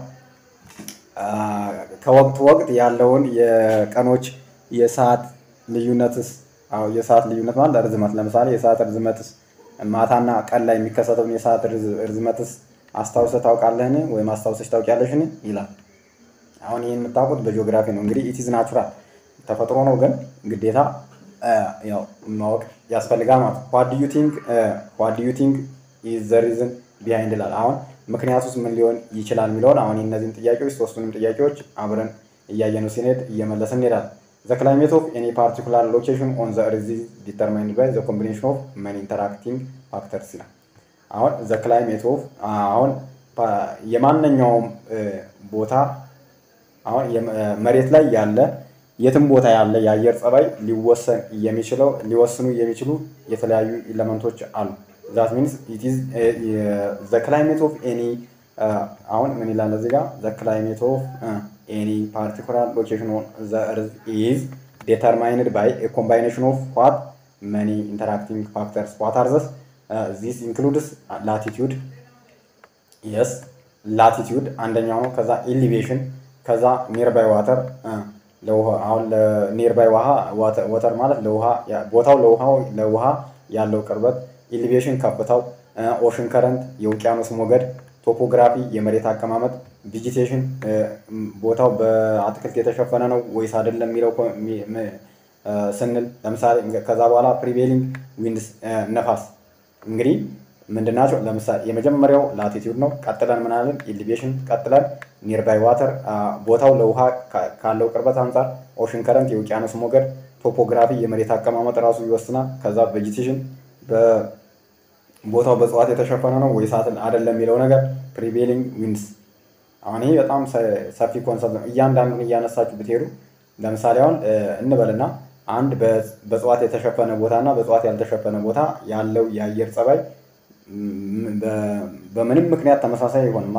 ከወቅት ወቅት ያለውን የቀኖች የሰዓት ልዩነትስ የሰዓት ልዩነት ማለት ርዝመት ለምሳሌ የሰዓት ርዝመትስ ማታና ቀን ላይ የሚከሰተውን የሰዓት ርዝመትስ አስታውሰህ ታውቃለህን ወይም አስታውሰሽ ታውቂያለሽን ይላል። አሁን ይህን የምታውቁት በጂኦግራፊ ነው። እንግዲህ ኢቲዝ ናቹራል ተፈጥሮ ነው፣ ግን ግዴታ ያው ማወቅ ያስፈልጋል ማለት ነው። ዋት ዩ ቲንክ ዋት ዩ ቲንክ ኢዝ ዘ ሪዝን ቢሃይንድ ይላል። አሁን ምክንያቱስ ምን ሊሆን ይችላል የሚለውን አሁን እነዚህን ጥያቄዎች ሶስቱንም ጥያቄዎች አብረን እያየነው ሲንሄድ እየመለስን እንሄዳለን። ዘ ክላይሜት ኦፍ ኤኒ ፓርቲኩላር ሎኬሽን ኦን ዘ እርዝ ዲተርማይንድ ባይ ዘ ኮምቢኔሽን ኦፍ መኒ ኢንተራክቲንግ ፋክተርስ ይላል። አሁን ዘ ክላይሜት ኦፍ አሁን የማንኛውም ቦታ አሁን መሬት ላይ ያለ የትም ቦታ ያለ የአየር ጸባይ ሊወሰን የሚችለው ሊወስኑ የሚችሉ የተለያዩ ኤሌመንቶች አሉ። ዛት ሚንስ ኢት ኢዝ ዘ ክላይሜት ኦፍ ኤኒ አሁን ምን ይላል እዚህ ጋር ዘ ክላይሜት ኦፍ ኤኒ ፓርቲኩላር ሎኬሽን ኦን ዘ እርዝ ኢዝ ዴተርማይንድ ባይ ኤ ኮምባይኔሽን ኦፍ ዋት መኒ ኢንተራክቲንግ ፋክተርስ ዋት አር ዘስ ዚስ ኢንክሉድስ ላቲቲዩድ የስ ላቲቲዩድ አንደኛው ነው። ከዛ ኢሊቬሽን ከዛ ኒርባይ ዋተር አሁን ኒርባይ ውሃ ወተር ማለት ለውሃ ቦታው ለውሃው ለውሃ ያለው ቅርበት፣ ኢሊቬሽን ከፍታው፣ ኦሽን ከረንት የውቅያኖስ ሞገድ፣ ቶፖግራፊ የመሬት አቀማመጥ፣ ቪጂቴሽን ቦታው በአትክልት የተሸፈነ ነው ወይስ አይደለም የሚለው ስንል ለምሳሌ ከዛ በኋላ ፕሪቬሊንግ ዊንድስ ነፋስ እንግዲህ ምንድናቸው? ለምሳሌ የመጀመሪያው ላቲቲዩድ ነው። ቀጥለን ምናለን ኢሊቬሽን፣ ቀጥለን ኒርባይ ዋተር ቦታው ለውሃ ካለው ቅርበት አንጻር፣ ኦሽን ከረንት የውቅያኖስ ሞገድ፣ ቶፖግራፊ የመሬት አቀማመጥ ራሱ ይወስናል። ከዛ ቬጂቴሽን ቦታው በእጽዋት የተሸፈነ ነው ወይስ አይደለም የሚለው ነገር፣ ፕሪቬሊንግ ዊንድስ። አሁን ይሄ በጣም ሰፊ ኮንሰፕት ነው። እያንዳንዱን እያነሳችሁ ብትሄዱ ለምሳሌ አሁን እንበልና አንድ በእጽዋት የተሸፈነ ቦታ እና በእጽዋት ያልተሸፈነ ቦታ ያለው የአየር ጸባይ በምንም ምክንያት ተመሳሳይ አይሆንማ።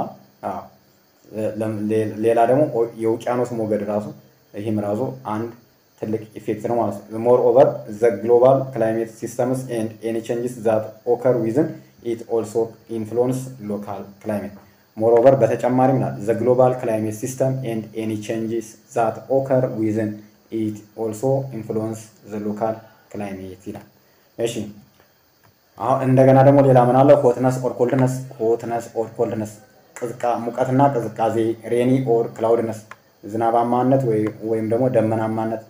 ሌላ ደግሞ የውቅያኖስ ሞገድ ራሱ ይህም ራሱ አንድ ትልቅ ኢፌክት ነው ማለት ነው። ሞር ኦቨር ዘ ግሎባል ክላይሜት ሲስተምስ ኤንድ ኤኒ ቼንጅስ ዛት ኦከር ዊዝን ኢት ኦልሶ ኢንፍሉወንስ ሎካል ክላይሜት ሞር ኦቨር በተጨማሪም ናት ዘ ግሎባል ክላይሜት ሲስተም ኤንድ ኤኒ ቼንጅስ ዛት ኦከር ዊዝን ኢት ኦልሶ ኢንፍሉወንስ ዘ ሎካል ክላይሜት ይላል። እሺ አሁን እንደገና ደግሞ ሌላ ምን አለ? ሆትነስ ኦር ኮልድነስ ሆትነስ ኦር ኮልድነስ ሙቀትና ቅዝቃዜ፣ ሬኒ ኦር ክላውድነስ ዝናባማነት ወይም ደግሞ ደመናማነት፣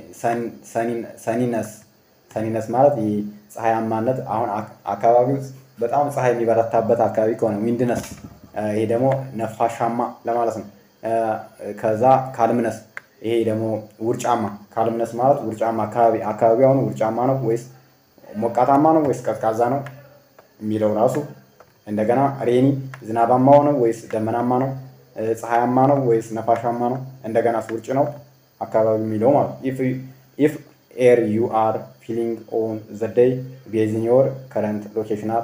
ሰኒነስ ሰኒነስ ማለት ፀሐያማነት። አሁን አካባቢው በጣም ፀሐይ የሚበረታበት አካባቢ ከሆነ ዊንድነስ፣ ይሄ ደግሞ ነፋሻማ ለማለት ነው። ከዛ ካልምነስ፣ ይሄ ደግሞ ውርጫማ። ካልምነስ ማለት ውርጫማ አካባቢ አካባቢ አሁን ውርጫማ ነው ወይስ ሞቃታማ ነው ወይስ ቀዝቃዛ ነው የሚለው ራሱ እንደገና ሬኒ ዝናባማ ነው ወይስ ደመናማ ነው ፀሐያማ ነው ወይስ ነፋሻማ ነው እንደገና ውርጭ ነው አካባቢ የሚለው ማለት ኢፍ ኤር ዩ አር ፊሊንግ ኦን ዘ ዴይ ቤዝን ዮር ከረንት ሎኬሽናል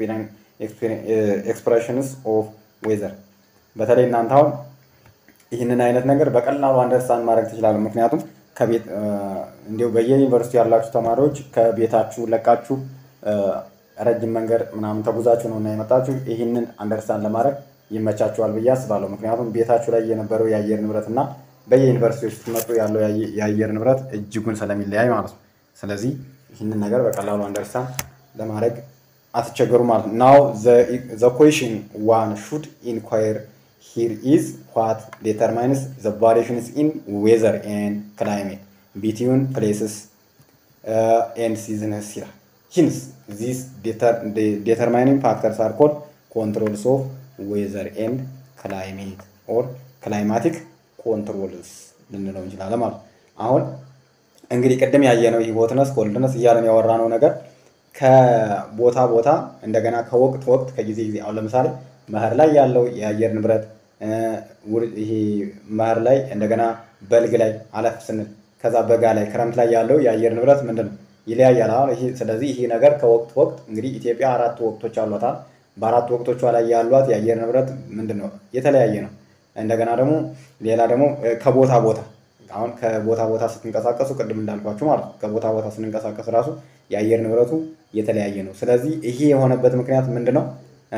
ኤክስፕሬሽንስ ኦፍ ዌዘር በተለይ እናንተ አሁን ይህንን አይነት ነገር በቀላሉ አንደርስታንድ ማድረግ ትችላሉ ምክንያቱም ከቤት እንዲሁ በየዩኒቨርሲቲ ያላችሁ ተማሪዎች ከቤታችሁ ለቃችሁ ረጅም መንገድ ምናምን ተጉዛችሁ ነው እና የመጣችሁ ይህንን አንደርስታንድ ለማድረግ ይመቻችኋል ብዬ አስባለሁ። ምክንያቱም ቤታችሁ ላይ የነበረው የአየር ንብረት እና በየዩኒቨርሲቲዎች ስትመጡ ያለው የአየር ንብረት እጅጉን ስለሚለያይ ማለት ነው። ስለዚህ ይህንን ነገር በቀላሉ አንደርስታንድ ለማድረግ አትቸገሩ ማለት ነው። ናው ዘ ኩዌሽን ዋን ሹድ ኢንኳየር ሂር ኢዝ ዋት ዴተርማይንስ ዘ ቫሪዬሽንስ ኢን ዌዘር ኤንድ ክላይሜት ቢትዊን ፕሌስስ ኤንድ ሲዝንስ ይላል። ሂንስ ዚስ ዴተርማይኒንግ ፋክተርስ አር ኮልድ ኮንትሮልስ ኦፍ ዌዘር ኤንድ ክላይሜት ኦር ክላይማቲክ ኮንትሮልስ ልንለው እንችላለን ማለት ነው። አሁን እንግዲህ ቅድም ያየነው ይህ ሆትነስ ኮልድነስ እያለን ያወራነው ነገር ከቦታ ቦታ እንደገና ከወቅት ወቅት ከጊዜ ጊዜ አሁን ለምሳሌ መኸር ላይ ያለው የአየር ንብረት ይሄ መኸር ላይ እንደገና በልግ ላይ አለፍ ስንል ከዛ በጋ ላይ ክረምት ላይ ያለው የአየር ንብረት ምንድን ነው ይለያያል። አሁን ይሄ ስለዚህ ይሄ ነገር ከወቅት ወቅት እንግዲህ ኢትዮጵያ አራት ወቅቶች አሏታል። በአራት ወቅቶቿ ላይ ያሏት የአየር ንብረት ምንድን ነው የተለያየ ነው። እንደገና ደግሞ ሌላ ደግሞ ከቦታ ቦታ አሁን ከቦታ ቦታ ስትንቀሳቀሱ ቅድም እንዳልኳችሁ ማለት ነው ከቦታ ቦታ ስንንቀሳቀስ ራሱ የአየር ንብረቱ የተለያየ ነው። ስለዚህ ይሄ የሆነበት ምክንያት ምንድን ነው?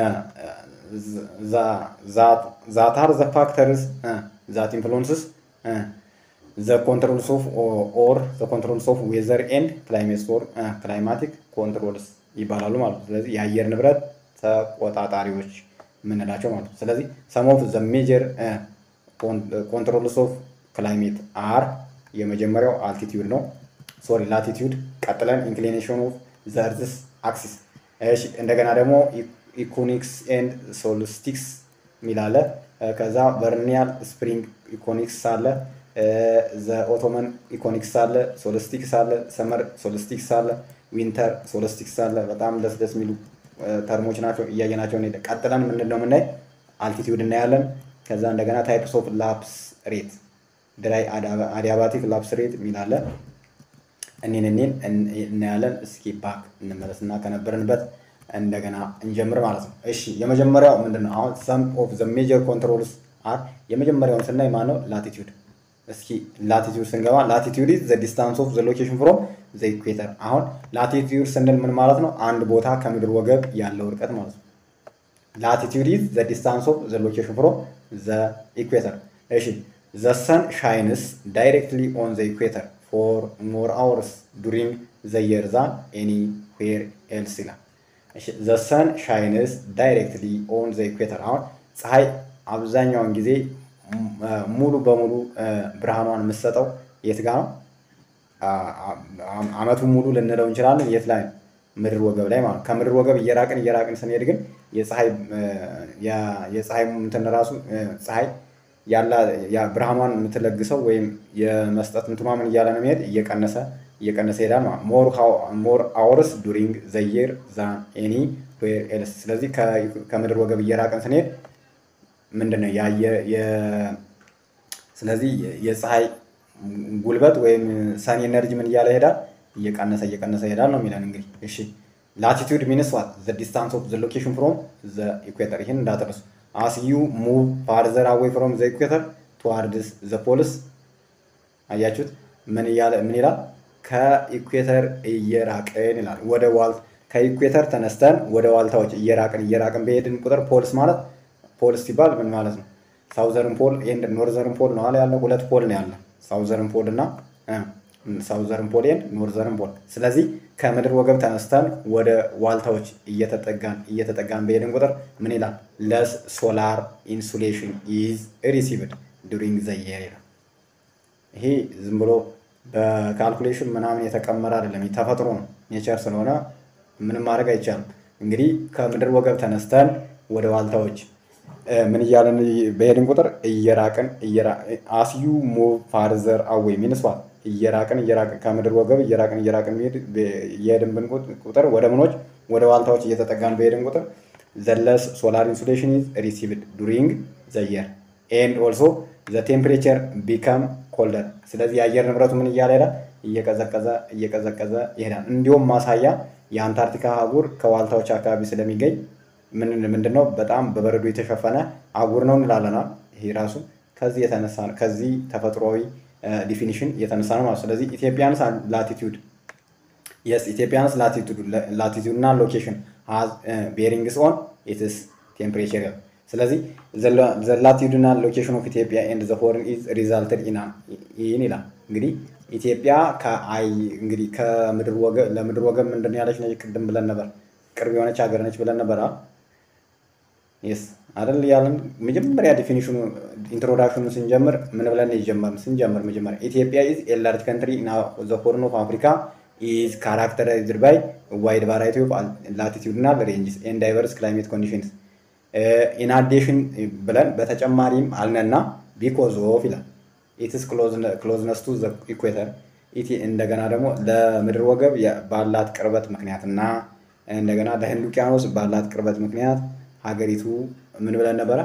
ዛታር ዘ ፋክተርስ ዛት ኢንፍሉንስስ ዘ ኮንትሮልስ ኦፍ ኦር ዘ ኮንትሮልስ ኦፍ ዌዘር ኤንድ ክላይሜት ኦር ክላይማቲክ ኮንትሮልስ ይባላሉ ማለት ነው። ስለዚህ የአየር ንብረት ተቆጣጣሪዎች የምንላቸው ማለት ነው። ስለዚህ ሰም ኦፍ ዘ ሜጀር ኮንትሮልስ ኦፍ ክላይሜት አር የመጀመሪያው አልቲቲዩድ ነው። ሶሪ ላቲቲዩድ፣ ቀጥለን ኢንክሊኔሽን ኦፍ ዘ እርዝስ አክሲስ። እሺ እንደገና ደግሞ ኢኮኒክስ ኤንድ ሶልስቲክስ የሚል አለ። ከዛ ቨርኒያል ስፕሪንግ ኢኮኒክስ አለ። ዘ ኦቶመን ኢኮኒክስ አለ። ሶልስቲክስ አለ። ሰመር ሶልስቲክስ አለ። ዊንተር ሶልስቲክስ አለ። በጣም ደስ ደስ የሚሉ ተርሞች ናቸው። እያየናቸው እንሄድ። ቀጥለን ምንድን ነው የምናይ? አልቲቲዩድ እናያለን። ከዛ እንደገና ታይፕስ ኦፍ ላፕስ ሬት ድራይ አዲያባቲክ ላፕስ ሬት የሚል አለ። እኔን እኔን እናያለን። እስኪ ባክ እንመለስና ከነበርንበት እንደገና እንጀምር ማለት ነው። እሺ የመጀመሪያው ምንድን ነው? አሁን ሰም ኦፍ ዘ ሜጀር ኮንትሮልስ አር የመጀመሪያውን ስናይ ማን ነው? ላቲቲዩድ። እስኪ ላቲቲዩድ ስንገባ ላቲቲዩድ ኢዝ ዘ ዲስታንስ ኦፍ ዘ ሎኬሽን ፍሮም ዘ ኢኩዌተር። አሁን ላቲቲዩድ ስንል ምን ማለት ነው? አንድ ቦታ ከምድር ወገብ ያለው ርቀት ማለት ነው። ላቲቲዩድ ኢዝ ዘ ዲስታንስ ኦፍ ዘ ሎኬሽን ፍሮም ዘ ኢኩዌተር። እሺ ዘ ሰን ሻይንስ ዳይሬክትሊ ኦን ዘ ኢኩዌተር ፎር ሞር አወርስ ዱሪንግ ዘ የር ዛን ኤኒ ዌር ኤልስ ይላል። ዘ ሰን ሻይንስ ዳይሬክትሊ ኦን ዘ ኢኩዌተር። አሁን ፀሐይ አብዛኛውን ጊዜ ሙሉ በሙሉ ብርሃኗን የምትሰጠው የት ጋ ነው? አመቱን ሙሉ ልንለው እንችላለን። የት ላይ ነው? ምድር ወገብ ላይ ማለት ከምድር ወገብ እየራቅን እየራቅን ስንሄድ ግን የፀሐይ የፀሐይ እንትን ራሱ ፀሐይ ያላ ብርሃኗን የምትለግሰው ወይም የመስጠት እንትኗ ምን እያለ ነው የሚሄድ እየቀነሰ እየቀነሰ ይሄዳል ማለት ሞር አወርስ ዱሪንግ ዘየር ዛን ኤኒ ዌር ኤልስ። ስለዚህ ከምድር ወገብ እየራቅን ስንሄድ ምንድን ነው ስለዚህ የፀሐይ ጉልበት ወይም ሰን ኤነርጂ ምን እያለ ይሄዳል እየቀነሰ እየቀነሰ ይሄዳል ነው የሚለን እንግዲህ። እሺ ላቲቱድ ሚንስ ዋት ዘ ዲስታንስ ኦፍ ዘ ሎኬሽን ፍሮም ዘ ኢኩዌተር። ይህን እንዳትረሱ። አስ ዩ ሙቭ ፋርዘር አዌይ ፍሮም ዘ ኢኩዌተር ቱዋርድስ ዘ ፖልስ። አያችሁት? ምን እያለ ምን ይላል? ከኢኩዌተር እየራቅን ይላል። ወደ ዋልት ከኢኩዌተር ተነስተን ወደ ዋልታዎች እየራቅን እየራቅን በሄድን ቁጥር ፖልስ ማለት ፖልስ ሲባል ምን ማለት ነው? ሳውዘርን ፖል ኤንድ ኖርዘርን ፖል ነው አለ ያለ ሁለት ፖል ነው ያለ ሳውዘርን ፖል እና ሳውዘርን ፖል ኤንድ ኖርዘርን ፖል። ስለዚህ ከምድር ወገብ ተነስተን ወደ ዋልታዎች እየተጠጋን እየተጠጋን በሄድን ቁጥር ምን ይላል? ለስ ሶላር ኢንሱሌሽን ኢዝ ሪሲቭድ ዱሪንግ ዘ የር ይላል። ይሄ ዝም ብሎ በካልኩሌሽን ምናምን የተቀመረ አይደለም፣ ተፈጥሮ ነው። ኔቸር ስለሆነ ምንም ማድረግ አይቻልም። እንግዲህ ከምድር ወገብ ተነስተን ወደ ዋልታዎች ምን እያለን በሄድን ቁጥር እየራቅን አስዩ ሙቭ ፋርዘር አዌይ ሚንስዋል እየራቅን እየራቅን ከምድር ወገብ እየራቅን እየራቅን እየሄድን ብን ቁጥር ወደ ምኖች ወደ ዋልታዎች እየተጠጋን በሄድን ቁጥር ዘለስ ሶላር ኢንሱሌሽን ኢዝ ሪሲቭድ ዱሪንግ ዘ የር ኤንድ ኦልሶ ዘ ቴምፕሬቸር ቢካም ኮልደር። ስለዚህ የአየር ንብረቱ ምን እያለ ይሄዳል? እየቀዘቀዘ እየቀዘቀዘ ይሄዳል። እንዲሁም ማሳያ የአንታርክቲካ አህጉር ከዋልታዎች አካባቢ ስለሚገኝ ምንድን ነው በጣም በበረዶ የተሸፈነ አህጉር ነው እንላለናል። ይሄ ራሱ ከዚህ የተነሳ ከዚህ ተፈጥሯዊ ዲፊኒሽን የተነሳ ነው ማለት ስለዚህ ኢትዮጵያንስ ላቲቱድ የስ ኢትዮጵያንስ ላቲቱድ እና ሎኬሽን ሃዝ ቤሪንግስ ኦን ኢትስ ቴምፕሬቸር ይላል። ስለዚህ ዘ ላቲቱድ እና ሎኬሽን ኦፍ ኢትዮጵያ ኤንድ ዘ ሆርን ኢዝ ሪዛልትድ ኢን ይላል። እንግዲህ ኢትዮጵያ ከአይ እንግዲህ ከምድር ወገብ ለምድር ወገብ ምንድን ነው ያለች ነች ቅድም ብለን ነበር። ቅርብ የሆነች ሀገር ነች ብለን ነበር። የስ አይደል ያለን መጀመሪያ ዲፊኒሽኑ ኢንትሮዳክሽኑ ስንጀምር ምን ብለን የጀመርን ስንጀምር መጀመሪያ ኢትዮጵያ ኢዝ ኤ ላርጅ ካንትሪ ኢን ዘ ሆርን ኦፍ አፍሪካ ኢዝ ካራክተራይዝድ ባይ ዋይድ ቫራይቲ ኦፍ ላቲቲዩድናል ሬንጅስ ኤንድ ዳይቨርስ ክላይሜት ኮንዲሽንስ ኢን አዲሽን ብለን በተጨማሪም አልነና ቢኮዝ ኦፍ ይላል ኢትስ ክሎዝነስ ቱ ዘ ኢኩዌተር እንደገና ደግሞ ለምድር ወገብ ባላት ቅርበት ምክንያትና እንደገና ለህንድ ውቅያኖስ ባላት ቅርበት ምክንያት ሀገሪቱ ምን ብለን ነበረ?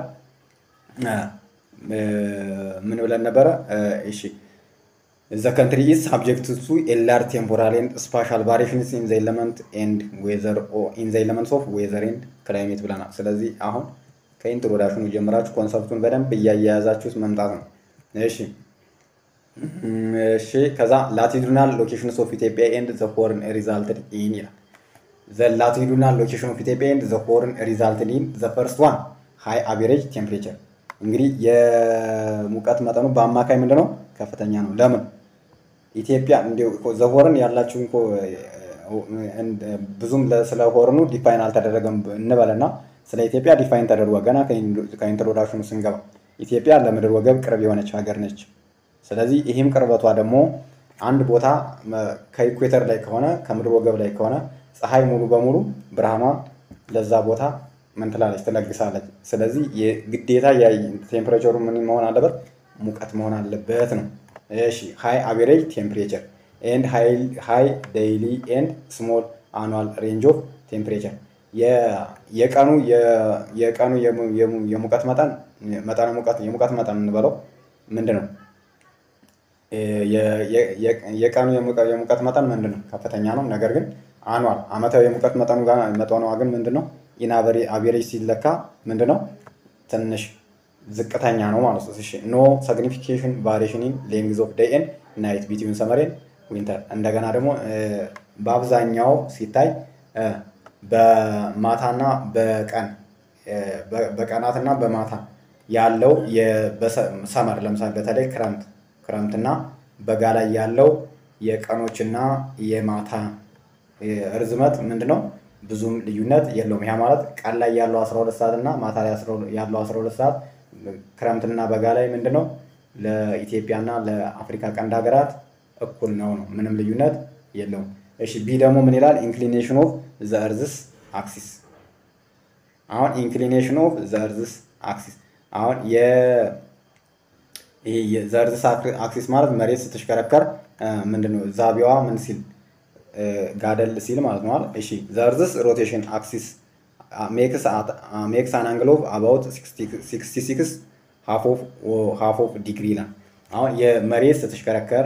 ምን ብለን ነበረ? እሺ ዘ ከንትሪ ኢዝ ሳብጀክት ቱ ኤላር ቴምፖራል ኤንድ ስፓሻል ቫሪሽንስ ኢን ዘ ኤለመንት ኤንድ ዌዘር ኢን ዘ ኤለመንትስ ኦፍ ዌዘር ኤንድ ክላይሜት ብለናል። ስለዚህ አሁን ከኢንትሮዳክሽኑ ጀምራችሁ ኮንሰፕቱን በደንብ እያያያዛችሁት መምጣት ነው። እሺ እሺ ከዛ ላቲቱድናል ሎኬሽንስ ኦፍ ኢትዮጵያ ኤንድ ዘ ሆርን ሪዛልትድ ኢን ይላል። ዘ ላቲቱድናል ሎኬሽን ኦፍ ኢትዮጵያ ኤንድ ዘ ሆርን ሪዛልትድ ኢን ዘ ፈርስት ዋን ሃይ አቬሬጅ ቴምፕሬቸር። እንግዲህ የሙቀት መጠኑ በአማካይ ምንድነው ከፍተኛ ነው። ለምን ኢትዮጵያ እንዲሁ ዘሆርን ያላችሁ እኮ ብዙም ስለ ሆርኑ ዲፋይን አልተደረገም እንበልና ስለ ኢትዮጵያ ዲፋይን ተደርጓ ገና ከኢንትሮዳክሽኑ ስንገባ ኢትዮጵያ ለምድር ወገብ ቅርብ የሆነች ሀገር ነች። ስለዚህ ይህም ቅርበቷ ደግሞ አንድ ቦታ ከኢኩዌተር ላይ ከሆነ ከምድር ወገብ ላይ ከሆነ ፀሐይ ሙሉ በሙሉ ብርሃኗ ለዛ ቦታ ምን ትላለች ትለግሳለች። ስለዚህ ግዴታ ቴምፕሬቸሩ ምን መሆን አለበት? ሙቀት መሆን አለበት ነው። እሺ ሃይ አቬሬጅ ቴምፕሬቸር ኤንድ ሃይ ዴይሊ ኤንድ ስሞል አኑዋል ሬንጅ ኦፍ ቴምፕሬቸር የቀኑ የቀኑ የሙቀት መጠን መጠነ ሙቀት የሙቀት መጠን እንበለው ምንድን ነው? የቀኑ የሙቀት መጠን ምንድን ነው? ከፍተኛ ነው። ነገር ግን አኗል አመታዊ የሙቀት መጠኑ መጠኗ ግን ምንድን ነው? ኢን አቬሬጅ ሲለካ ምንድን ነው? ትንሽ ዝቅተኛ ነው ማለት ነው። እሺ ኖ ሳግኒፊኬሽን ቫሪሽን ኢን ሌንግዝ ኦፍ ዴይ ኤንድ ናይት ቢትዊን ሰመር ኤንድ ዊንተር። እንደገና ደግሞ በአብዛኛው ሲታይ በማታና በቀን በቀናትና በማታ ያለው ሰመር ለምሳሌ በተለይ ክረምት ክረምትና በጋ ላይ ያለው የቀኖችና የማታ ርዝመት ምንድነው? ብዙም ልዩነት የለውም። ያ ማለት ቀን ላይ ያለው 12 ሰዓት እና ማታ ላይ ያለው 12 ሰዓት ክረምትና በጋ ላይ ምንድነው? ለኢትዮጵያና ለአፍሪካ ቀንድ ሀገራት እኩል ነው ነው። ምንም ልዩነት የለውም። እሺ ቢ ደግሞ ምን ይላል? ኢንክሊኔሽን ኦፍ ዘ እርዝስ አክሲስ። አሁን ኢንክሊኔሽን ኦፍ ዘ እርዝስ አክሲስ አሁን ዘርዝስ አክሲስ ማለት መሬት ስትሽከረከር ምንድነው ዛቢዋ ምን ሲል ጋደል ሲል ማለት ነው። እሺ ዘርዝስ ሮቴሽን አክሲስ ሜክስ አን አንግል ኦፍ አባውት 66 ሃፍ ኦፍ ዲግሪ ይላል። አሁን የመሬት ስትሽከረከር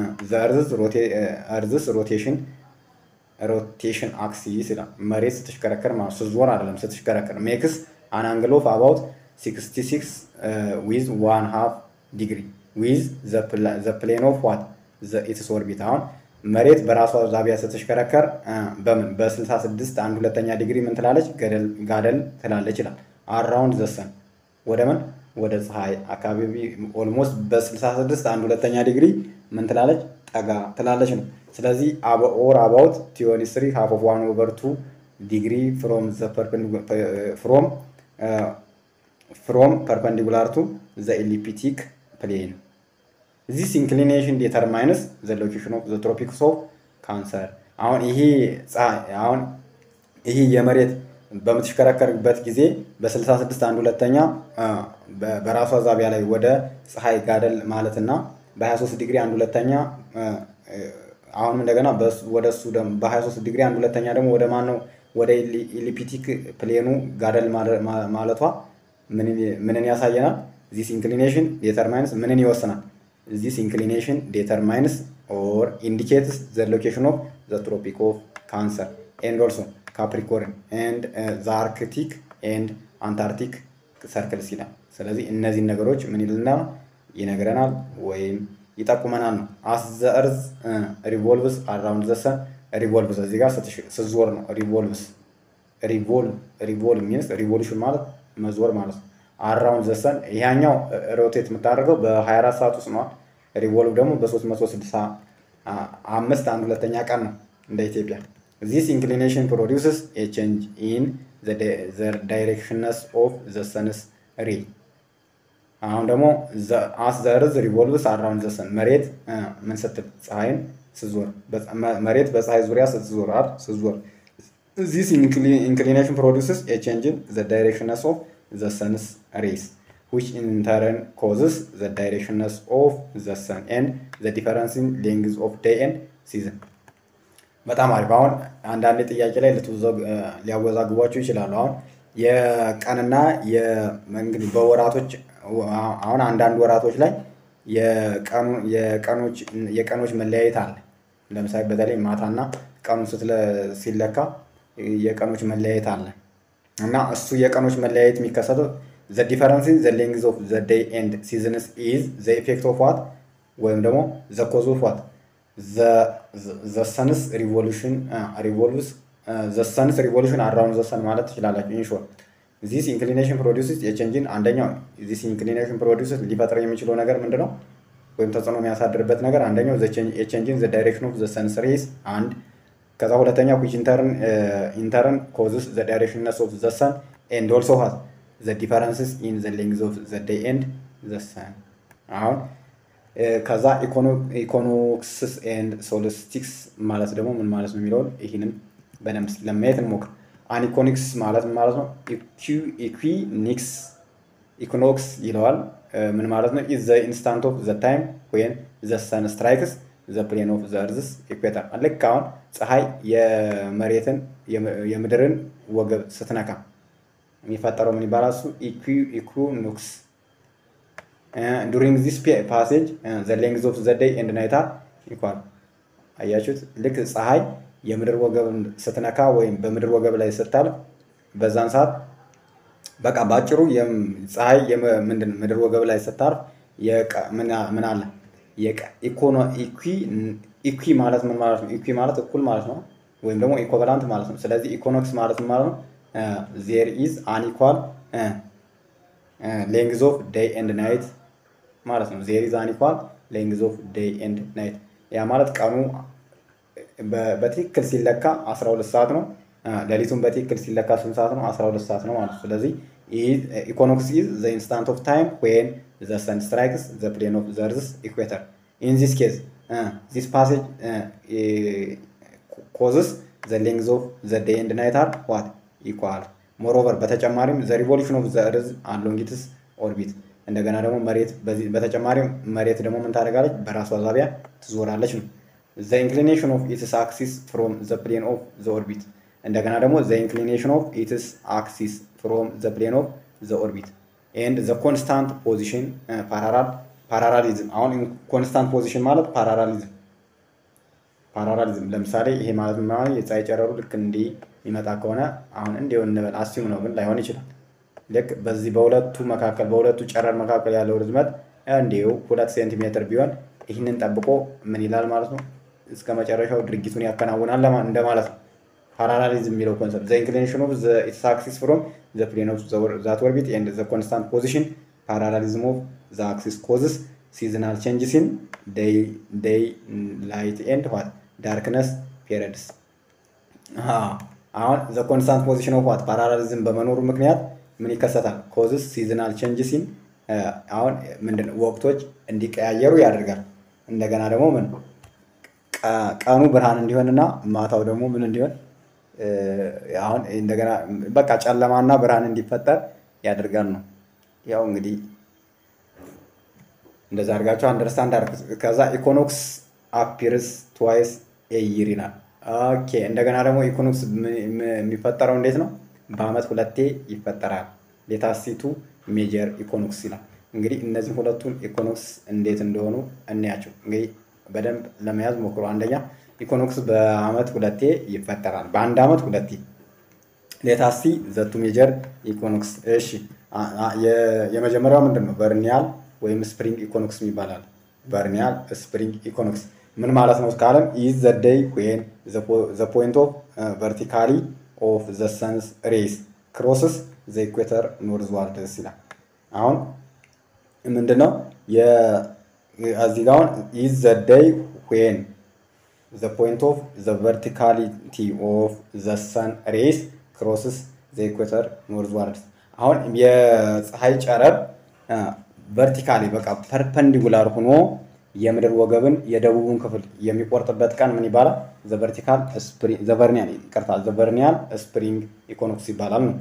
ዘርዝስ ሮቴሽን ሮቴሽን አክሲስ ይላል። መሬት ስትሽከረከር ማለት ስትዞር አይደለም ስትሽከረከር ሜክስ አን አንግል ኦፍ አባውት 66 ዊዝ ዋን ሃፍ ዲግሪ ዊዝ ዘ ፕሌን ኦፍ ዋት ኢትስ ኦርቢት። አሁን መሬት በራሷ ዛቢያ ስትሽከረከር በምን በ66 አንድ ሁለተኛ ዲግሪ ምን ትላለች? ጋደል ትላለች ይላል። አራውንድ ዘሰን ወደ ምን ወደ ፀሐይ አካባቢ ኦልሞስት በ66 አንድ ሁለተኛ ዲግሪ ምን ትላለች? ጠጋ ትላለች ነው። ስለዚህ ኦር አባውት ቲዮኒ ስሪ ሃፍ ኦፍ ዋን ኦቨር ቱ ዲግሪ ፍሮም ፍሮም ፍሮም ፐርፐንዲኩላር ቱ ዘ ኤሊፕቲክ ፕሌን ዚስ ኢንክሊኔሽን ዴተርማይንስ ዘ ሎኬሽን ኦፍ ዘ ትሮፒክስ ኦፍ ካንሰር። አሁን ይሄ አሁን ይሄ የመሬት በምትሽከረከርበት ጊዜ በ66 አንድ ሁለተኛ በራሷ ዛቢያ ላይ ወደ ፀሐይ ጋደል ማለትና በ23 ዲግሪ አንድ ሁለተኛ አሁንም እንደገና ወደ እሱ በ23 ዲግሪ አንድ ሁለተኛ ደግሞ ወደ ማን ነው ወደ ኢሊፕቲክ ፕሌኑ ጋደል ማለቷ ምንን ያሳየናል? ዚስ ኢንክሊኔሽን ዴተርማይንስ ምንን ይወስናል? ዚስ ኢንክሊኔሽን ዴተርማይንስ ኦር ኢንዲኬትስ ዘ ሎኬሽን ኦፍ ዘ ትሮፒክ ኦፍ ካንሰር ኤንድ ኦልሶ ካፕሪኮርን ኤንድ ዘ አርክቲክ ኤንድ አንታርክቲክ ሰርክልስ ይላል። ስለዚህ እነዚህን ነገሮች ምን ይልና ይነግረናል ወይም ይጠቁመናል ነው። አስ ዘ እርዝ ሪቮልቭስ አራውንድ ዘ ሰን ሪቮልቭስ እዚህ ጋር ስትዞር ነው። ሪቮልቭስ ሪቮልቭ ሚንስ ሪቮሉሽን ማለት መዞር ማለት ነው። አራውንድ ዘ ሰን ይሄኛው ሮቴት የምታደርገው በ24 ሰዓት ውስጥ ነዋል። ሪቮልቭ ደግሞ በ365 አንድ ሁለተኛ ቀን ነው እንደ ኢትዮጵያ። ዚስ ኢንክሊኔሽን ፕሮዲውስስ ኤ ቼንጅ ኢን ዘ ዳይሬክሽንስ ኦፍ ዘ ሰንስ ሬ አሁን ደግሞ አስ ዘ እርዝ ሪቮልቭስ አራውንድ ዘ ሰን መሬት ምን ስትል ፀሐይን ስትዞር መሬት በፀሐይ ዙሪያ ስትዞር አይደል ስትዞር ዚስ ኢንክሊኔሽን ፕሮዲውስስ ኤ ቼንጅ ኢን ዘ ዳይሬክሽንስ ኦፍ ዘ ሰንስ ሬስ which in turn causes the directions of the sun and the difference in length of day and season በጣም አሪፍ አሁን አንዳንድ ጥያቄ ላይ ሊያወዛግቧቸው ይችላሉ አሁን የቀንና እንግዲህ በወራቶች አሁን አንዳንድ ወራቶች ላይ የቀኖች መለያየት አለ ለምሳሌ በተለይ ማታና ቀኑ ሲለካ የቀኖች መለያየት አለ እና እሱ የቀኖች መለያየት የሚከሰተው ዘ ዲፈረንስ ዘ ሌንግዝ ኦፍ ዘ ዴይ ኤንድ ሲዝንስ ኢዝ ዘ ኢፌክት ኦፍ ዋት ወይም ደግሞ ዘ ኮዝ ኦፍ ዋት ዘ ሰንስ ሪቮሉሽን ሪቮልቭስ ዘ ሰንስ ሪቮሉሽን አራውንድ ዘ ሰን ማለት ትችላላችሁ። ኢንሾር ዚስ ኢንክሊኔሽን ፕሮዲውስስ የቼንጅን አንደኛው ዚስ ኢንክሊኔሽን ፕሮዲውስስ ሊፈጥር የሚችለው ነገር ምንድን ነው? ወይም ተጽዕኖ የሚያሳድርበት ነገር አንደኛው የቼንጅን ዘ ዳይሬክሽን ኦፍ ዘ ሰንስ ሬይስ አንድ ከዛ ሁለተኛ ዊች ኢንተርን ኢንተርን ኮዝስ ዘ ዳይሬክሽንነስ ኦፍ ዘ ሰን ኤንድ ኦልሶ ሃዝ ዘ ዲፈረንስስ ኢን ዘ ሌንግዝ ኦፍ ዘ ዴይ ኤንድ ዘ ሰን አሁን ከዛ ኢኮኖክስስ ኤንድ ሶልስቲክስ ማለት ደግሞ ምን ማለት ነው የሚለውን ይህንን በደንብ ለማየት እንሞክር። አኒኮኒክስ ማለት ምን ማለት ነው? ኢኩኒክስ ኢኮኖክስ ይለዋል። ምን ማለት ነው? ኢዝ ዘ ኢንስታንት ኦፍ ዘ ታይም ወይን ዘ ሰን ስትራይክስ ዘ ፕሌን ኦፍ ዘ እርዝስ ኢኩዌተር። ልክ አሁን ፀሐይ የመሬትን የምድርን ወገብ ስትነካ የሚፈጠረው ምን ይባላል? እሱ ኢኩኖክስ ዱሪንግ ዚስ ፓሴጅ ዘ ሌንግዝ ኦፍ ዘ ዴይ ኤንድ ናይት አር ኢኳል። አያችሁት? ልክ ፀሐይ የምድር ወገብ ስትነካ ወይም በምድር ወገብ ላይ ስታልፍ በዛን ሰዓት በቃ ባጭሩ ፀሐይ ምንድን ምድር ወገብ ላይ ስታርፍ ምን አለ ኢኩ ማለት ምን ማለት ነው? ኢኩ ማለት እኩል ማለት ነው፣ ወይም ደግሞ ኢኮቨላንት ማለት ነው። ስለዚህ ኢኮኖክስ ማለት ምን ማለት ነው? ዜር ኢዝ አንኢኳል ሌንግዝ ኦፍ ዴይ ኤንድ ናይት ማለት ነው። ዜር ኢዝ አንኢኳል ሌንግዝ ኦፍ ዴይ ኤንድ ናይት ያ ማለት ቀኑ በትክክል ሲለካ 12 ሰዓት ነው። ሌሊቱን በትክክል ሲለካ ስንት ሰዓት ነው? 12 ሰዓት ነው ማለት ነው። ስለዚህ ኢኮኖክስ ኢዝ ዘ ኢንስታንት ኦፍ ታይም ዌን ዘ ሰን ስትራይክስ ዘ ፕሌን ኦፍ ዘ እርዝስ ኢኩዌተር ኢን ዚስ ኬዝ ዚስ ፓሴጅ ኮዝስ ዘ ሌንግዝ ኦፍ ዘ ዴይ ኤንድ ናይት አር ዋት ኢኳል ሞሮቨር በተጨማሪም ዘ ሪቮሉሽን ኦፍ ዘ እርዝ አሎንግ ኢትስ ኦርቢት እንደገና ደግሞ መሬት በተጨማሪም መሬት ደግሞ ምን ታደርጋለች? በራሷ ዛቢያ ትዞራለች ነው። ዘ ኢንክሊኔሽን ኦፍ ኢትስ አክሲስ ፍሮም ዘ ፕሌን ኦፍ ዘ ኦርቢት እንደገና ደግሞ ዘ ኢንክሊኔሽን ኦፍ ኢትስ አክሲስ ፍሮም ዘ ፕሌን ኦፍ ዘ ኦርቢት ኤንድ ዘ ኮንስታንት ፖዚሽን ፓራራል ፓራራሊዝም። አሁን ኮንስታንት ፖዚሽን ማለት ፓራራሊዝም ፓራራሊዝም ለምሳሌ ይሄ ማለት ማለት የፀሐይ ጨረሩ ልክ እንዲህ የሚመጣ ከሆነ አሁን እንዲሁ እንበል አስዩም ነው፣ ግን ላይሆን ይችላል። ልክ በዚህ በሁለቱ መካከል በሁለቱ ጨረር መካከል ያለው ርዝመት እንዲሁ ሁለት ሴንቲሜትር ቢሆን ይህንን ጠብቆ ምን ይላል ማለት ነው እስከ መጨረሻው ድርጊቱን ያከናውናል እንደማለት ነው። ፓራላሊዝም የሚለው ኮንሰፕት ዘ ኢንክሊኔሽን ኦፍ ዘ ኢትስ አክሲስ ፍሮም ዘ ፕሌን ኦፍ ዛት ኦርቢት ኤንድ ዘ ኮንስታንት ፖዚሽን ፓራላሊዝም ኦፍ ዘ አክሲስ ኮዝስ ሲዝናል ቼንጅስ ኢን ዴይ ላይት ኤንድ ዋት ዳርክነስ ፔሪድስ። አሁን ዘ ኮንስታንት ፖዚሽን ኦፍ ዋት ፓራላሊዝም በመኖሩ ምክንያት ምን ይከሰታል? ኮዝስ ሲዝናል ቼንጅስ ኢን አሁን ምንድን ወቅቶች እንዲቀያየሩ ያደርጋል። እንደገና ደግሞ ምን ቀኑ ብርሃን እንዲሆንና ማታው ደግሞ ምን እንዲሆን አሁን እንደገና በቃ ጨለማና ብርሃን እንዲፈጠር ያደርጋል ነው። ያው እንግዲህ እንደዛ አድርጋቸው አንደርስታንድ አድርጉት። ከዛ ኢኮኖክስ አፒርስ ትዋይስ ኤይር ይላል። ኦኬ እንደገና ደግሞ ኢኮኖክስ የሚፈጠረው እንዴት ነው? በአመት ሁለቴ ይፈጠራል። ሌታሲቱ ሜጀር ኢኮኖክስ ይላል። እንግዲህ እነዚህ ሁለቱን ኢኮኖክስ እንዴት እንደሆኑ እንያቸው። እንግዲህ በደንብ ለመያዝ ሞክሩ። አንደኛ ኢኮኖክስ በአመት ሁለቴ ይፈጠራል። በአንድ አመት ሁለቴ። ሌታሲ ዘቱ ሜጀር ኢኮኖክስ። እሺ የመጀመሪያው ምንድን ነው? በርኒያል ወይም ስፕሪንግ ኢኮኖክስ ይባላል። በርኒያል ስፕሪንግ ኢኮኖክስ ምን ማለት ነው ካለም ኢዝ ዘ ዴይ ዌን ዘ ፖይንት ኦፍ ቨርቲካሊ ኦፍ ዘ ሰንስ ሬይስ ክሮስስ ዘ ኢኩዌተር ኖርዝ ዋርድስ ይላል። አሁን ምንድነው እዚህ ጋ አሁን ኢዝ ዘ ዴይ ዌን ዘ ፖይንት ኦፍ ዘ ቨርቲካሊቲ ኦፍ ዘ ሰን ሬይስ ክሮስስ ዘ ኢኩዌተር ኖርዝ ዋርድስ። አሁን የፀሐይ ጨረር ቨርቲካሊ በቃ ፐርፐንዲጉላር ሆኖ የምድር ወገብን የደቡቡን ክፍል የሚቆርጥበት ቀን ምን ይባላል? ዘቨርቲካል ዘቨርኒያል ይቅርታ፣ ዘቨርኒያል ስፕሪንግ ኢኮኖክስ ይባላል ነው።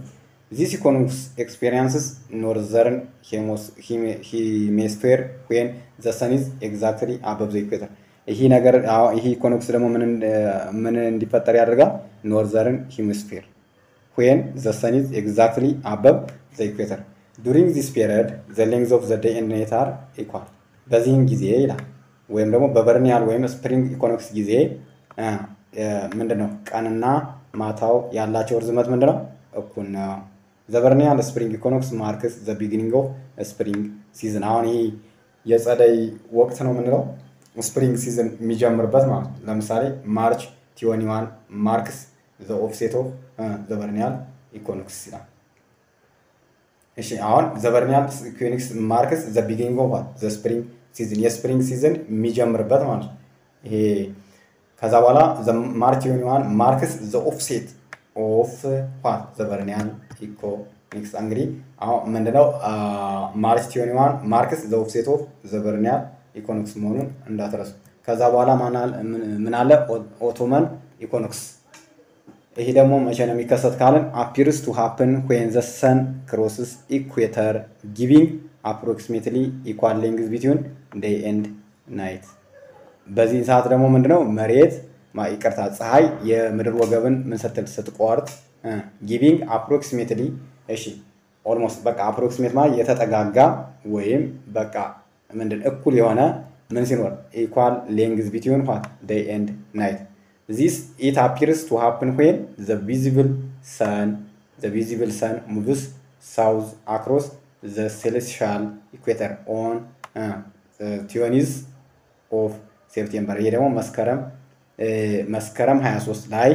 ዚስ ኢኮኖሚክስ ኤክስፔሪንስስ ኖርዘርን ሂሜስፌር ዌን ዘ ሰን ኢዝ ኤግዛክትሊ አበብ ዘ ኢኩዌተር። ይህ ነገር ይህ ኢኮኖሚክስ ደግሞ ምን እንዲፈጠር ያደርጋል? ኖርዘርን ሂሜስፌር ዌን ዘ ሰን ኢዝ ኤግዛክትሊ አበብ ዘ ኢኩዌተር ዱሪንግ ዚስ ፔሪድ ዘ ሌንግዝ ኦፍ ዘ ዴይ ኤንድ ናይት አር ኢኳል። በዚህም ጊዜ ይላል ወይም ደግሞ በበርኒያል ወይም ስፕሪንግ ኢኮኖሚክስ ጊዜ ምንድን ነው ቀንና ማታው ያላቸው ርዝመት ምንድን ነው? እኩል ነው። ዘበርኒያል ስፕሪንግ ኢኮኖሚክስ ማርክስ ዘ ቢጊኒንግ ኦፍ ስፕሪንግ ሲዝን። አሁን ይህ የጸደይ ወቅት ነው የምንለው ስፕሪንግ ሲዝን የሚጀምርበት ማለት ነው። ለምሳሌ ማርች ቲዮኒዋን ማርክስ ዘ ኦፍሴት ኦፍ ዘበርኒያል ኢኮኖሚክስ ይላል። እሺ አሁን ዘበርኒያል ኢኮኖሚክስ ማርክስ ዘ ቢጊኒንግ ኦፍ ዘ ስፕሪንግ ሲዝን የስፕሪንግ ሲዝን የሚጀምርበት ማለት ነው። ይሄ ከዛ በኋላ ማርች ዩኒዋን ማርክስ ዘ ኦፍሴት ኦፍ ዋት ዘበርኒያል ኢኮኖሚክስ እንግዲህ አሁን ምንድነው ማርች ዩኒዋን ማርክስ ዘ ኦፍሴት ኦፍ ዘበርኒያል ኢኮኖሚክስ መሆኑን እንዳትረሱ። ከዛ በኋላ ምን አለ ኦቶመን ኢኮኖሚክስ ይሄ ደግሞ መቼ ነው የሚከሰት ካልን አፒርስ ቱ ሃፕን ዌን ዘ ሰን ክሮስስ ኢኩዌተር ጊቪንግ አፕሮክሲሜትሊ ኢኳል ሌንግዝ ቢትዊን ዴይ ኤንድ ናይት። በዚህ ሰዓት ደግሞ ምንድነው መሬት ይቅርታ ፀሐይ የምድር ወገብን ምን ስትል ስትቆርጥ ጊቪንግ አፕሮክሲሜትሊ እሺ ኦልሞስት በቃ አፕሮክሲሜት ማለት የተጠጋጋ ወይም በቃ ምንድን እኩል የሆነ ምን ሲኖር ኢኳል ሌንግዝ ቢትዊን ዋት ዴይ ኤንድ ናይት ዚስ ኢት አፒርስ ቱ ሃፕን ዌን ዘ ቪዚብል ሰን ዘ ቪዚብል ሰን ሙቭስ ሳውዝ አክሮስ ዘ ሴሌስሻል ኢኩዌተር ኦን ቲዮኒዝ ኦፍ ሴፕቴምበር። ይሄ ደግሞ መስከረም መስከረም 23 ላይ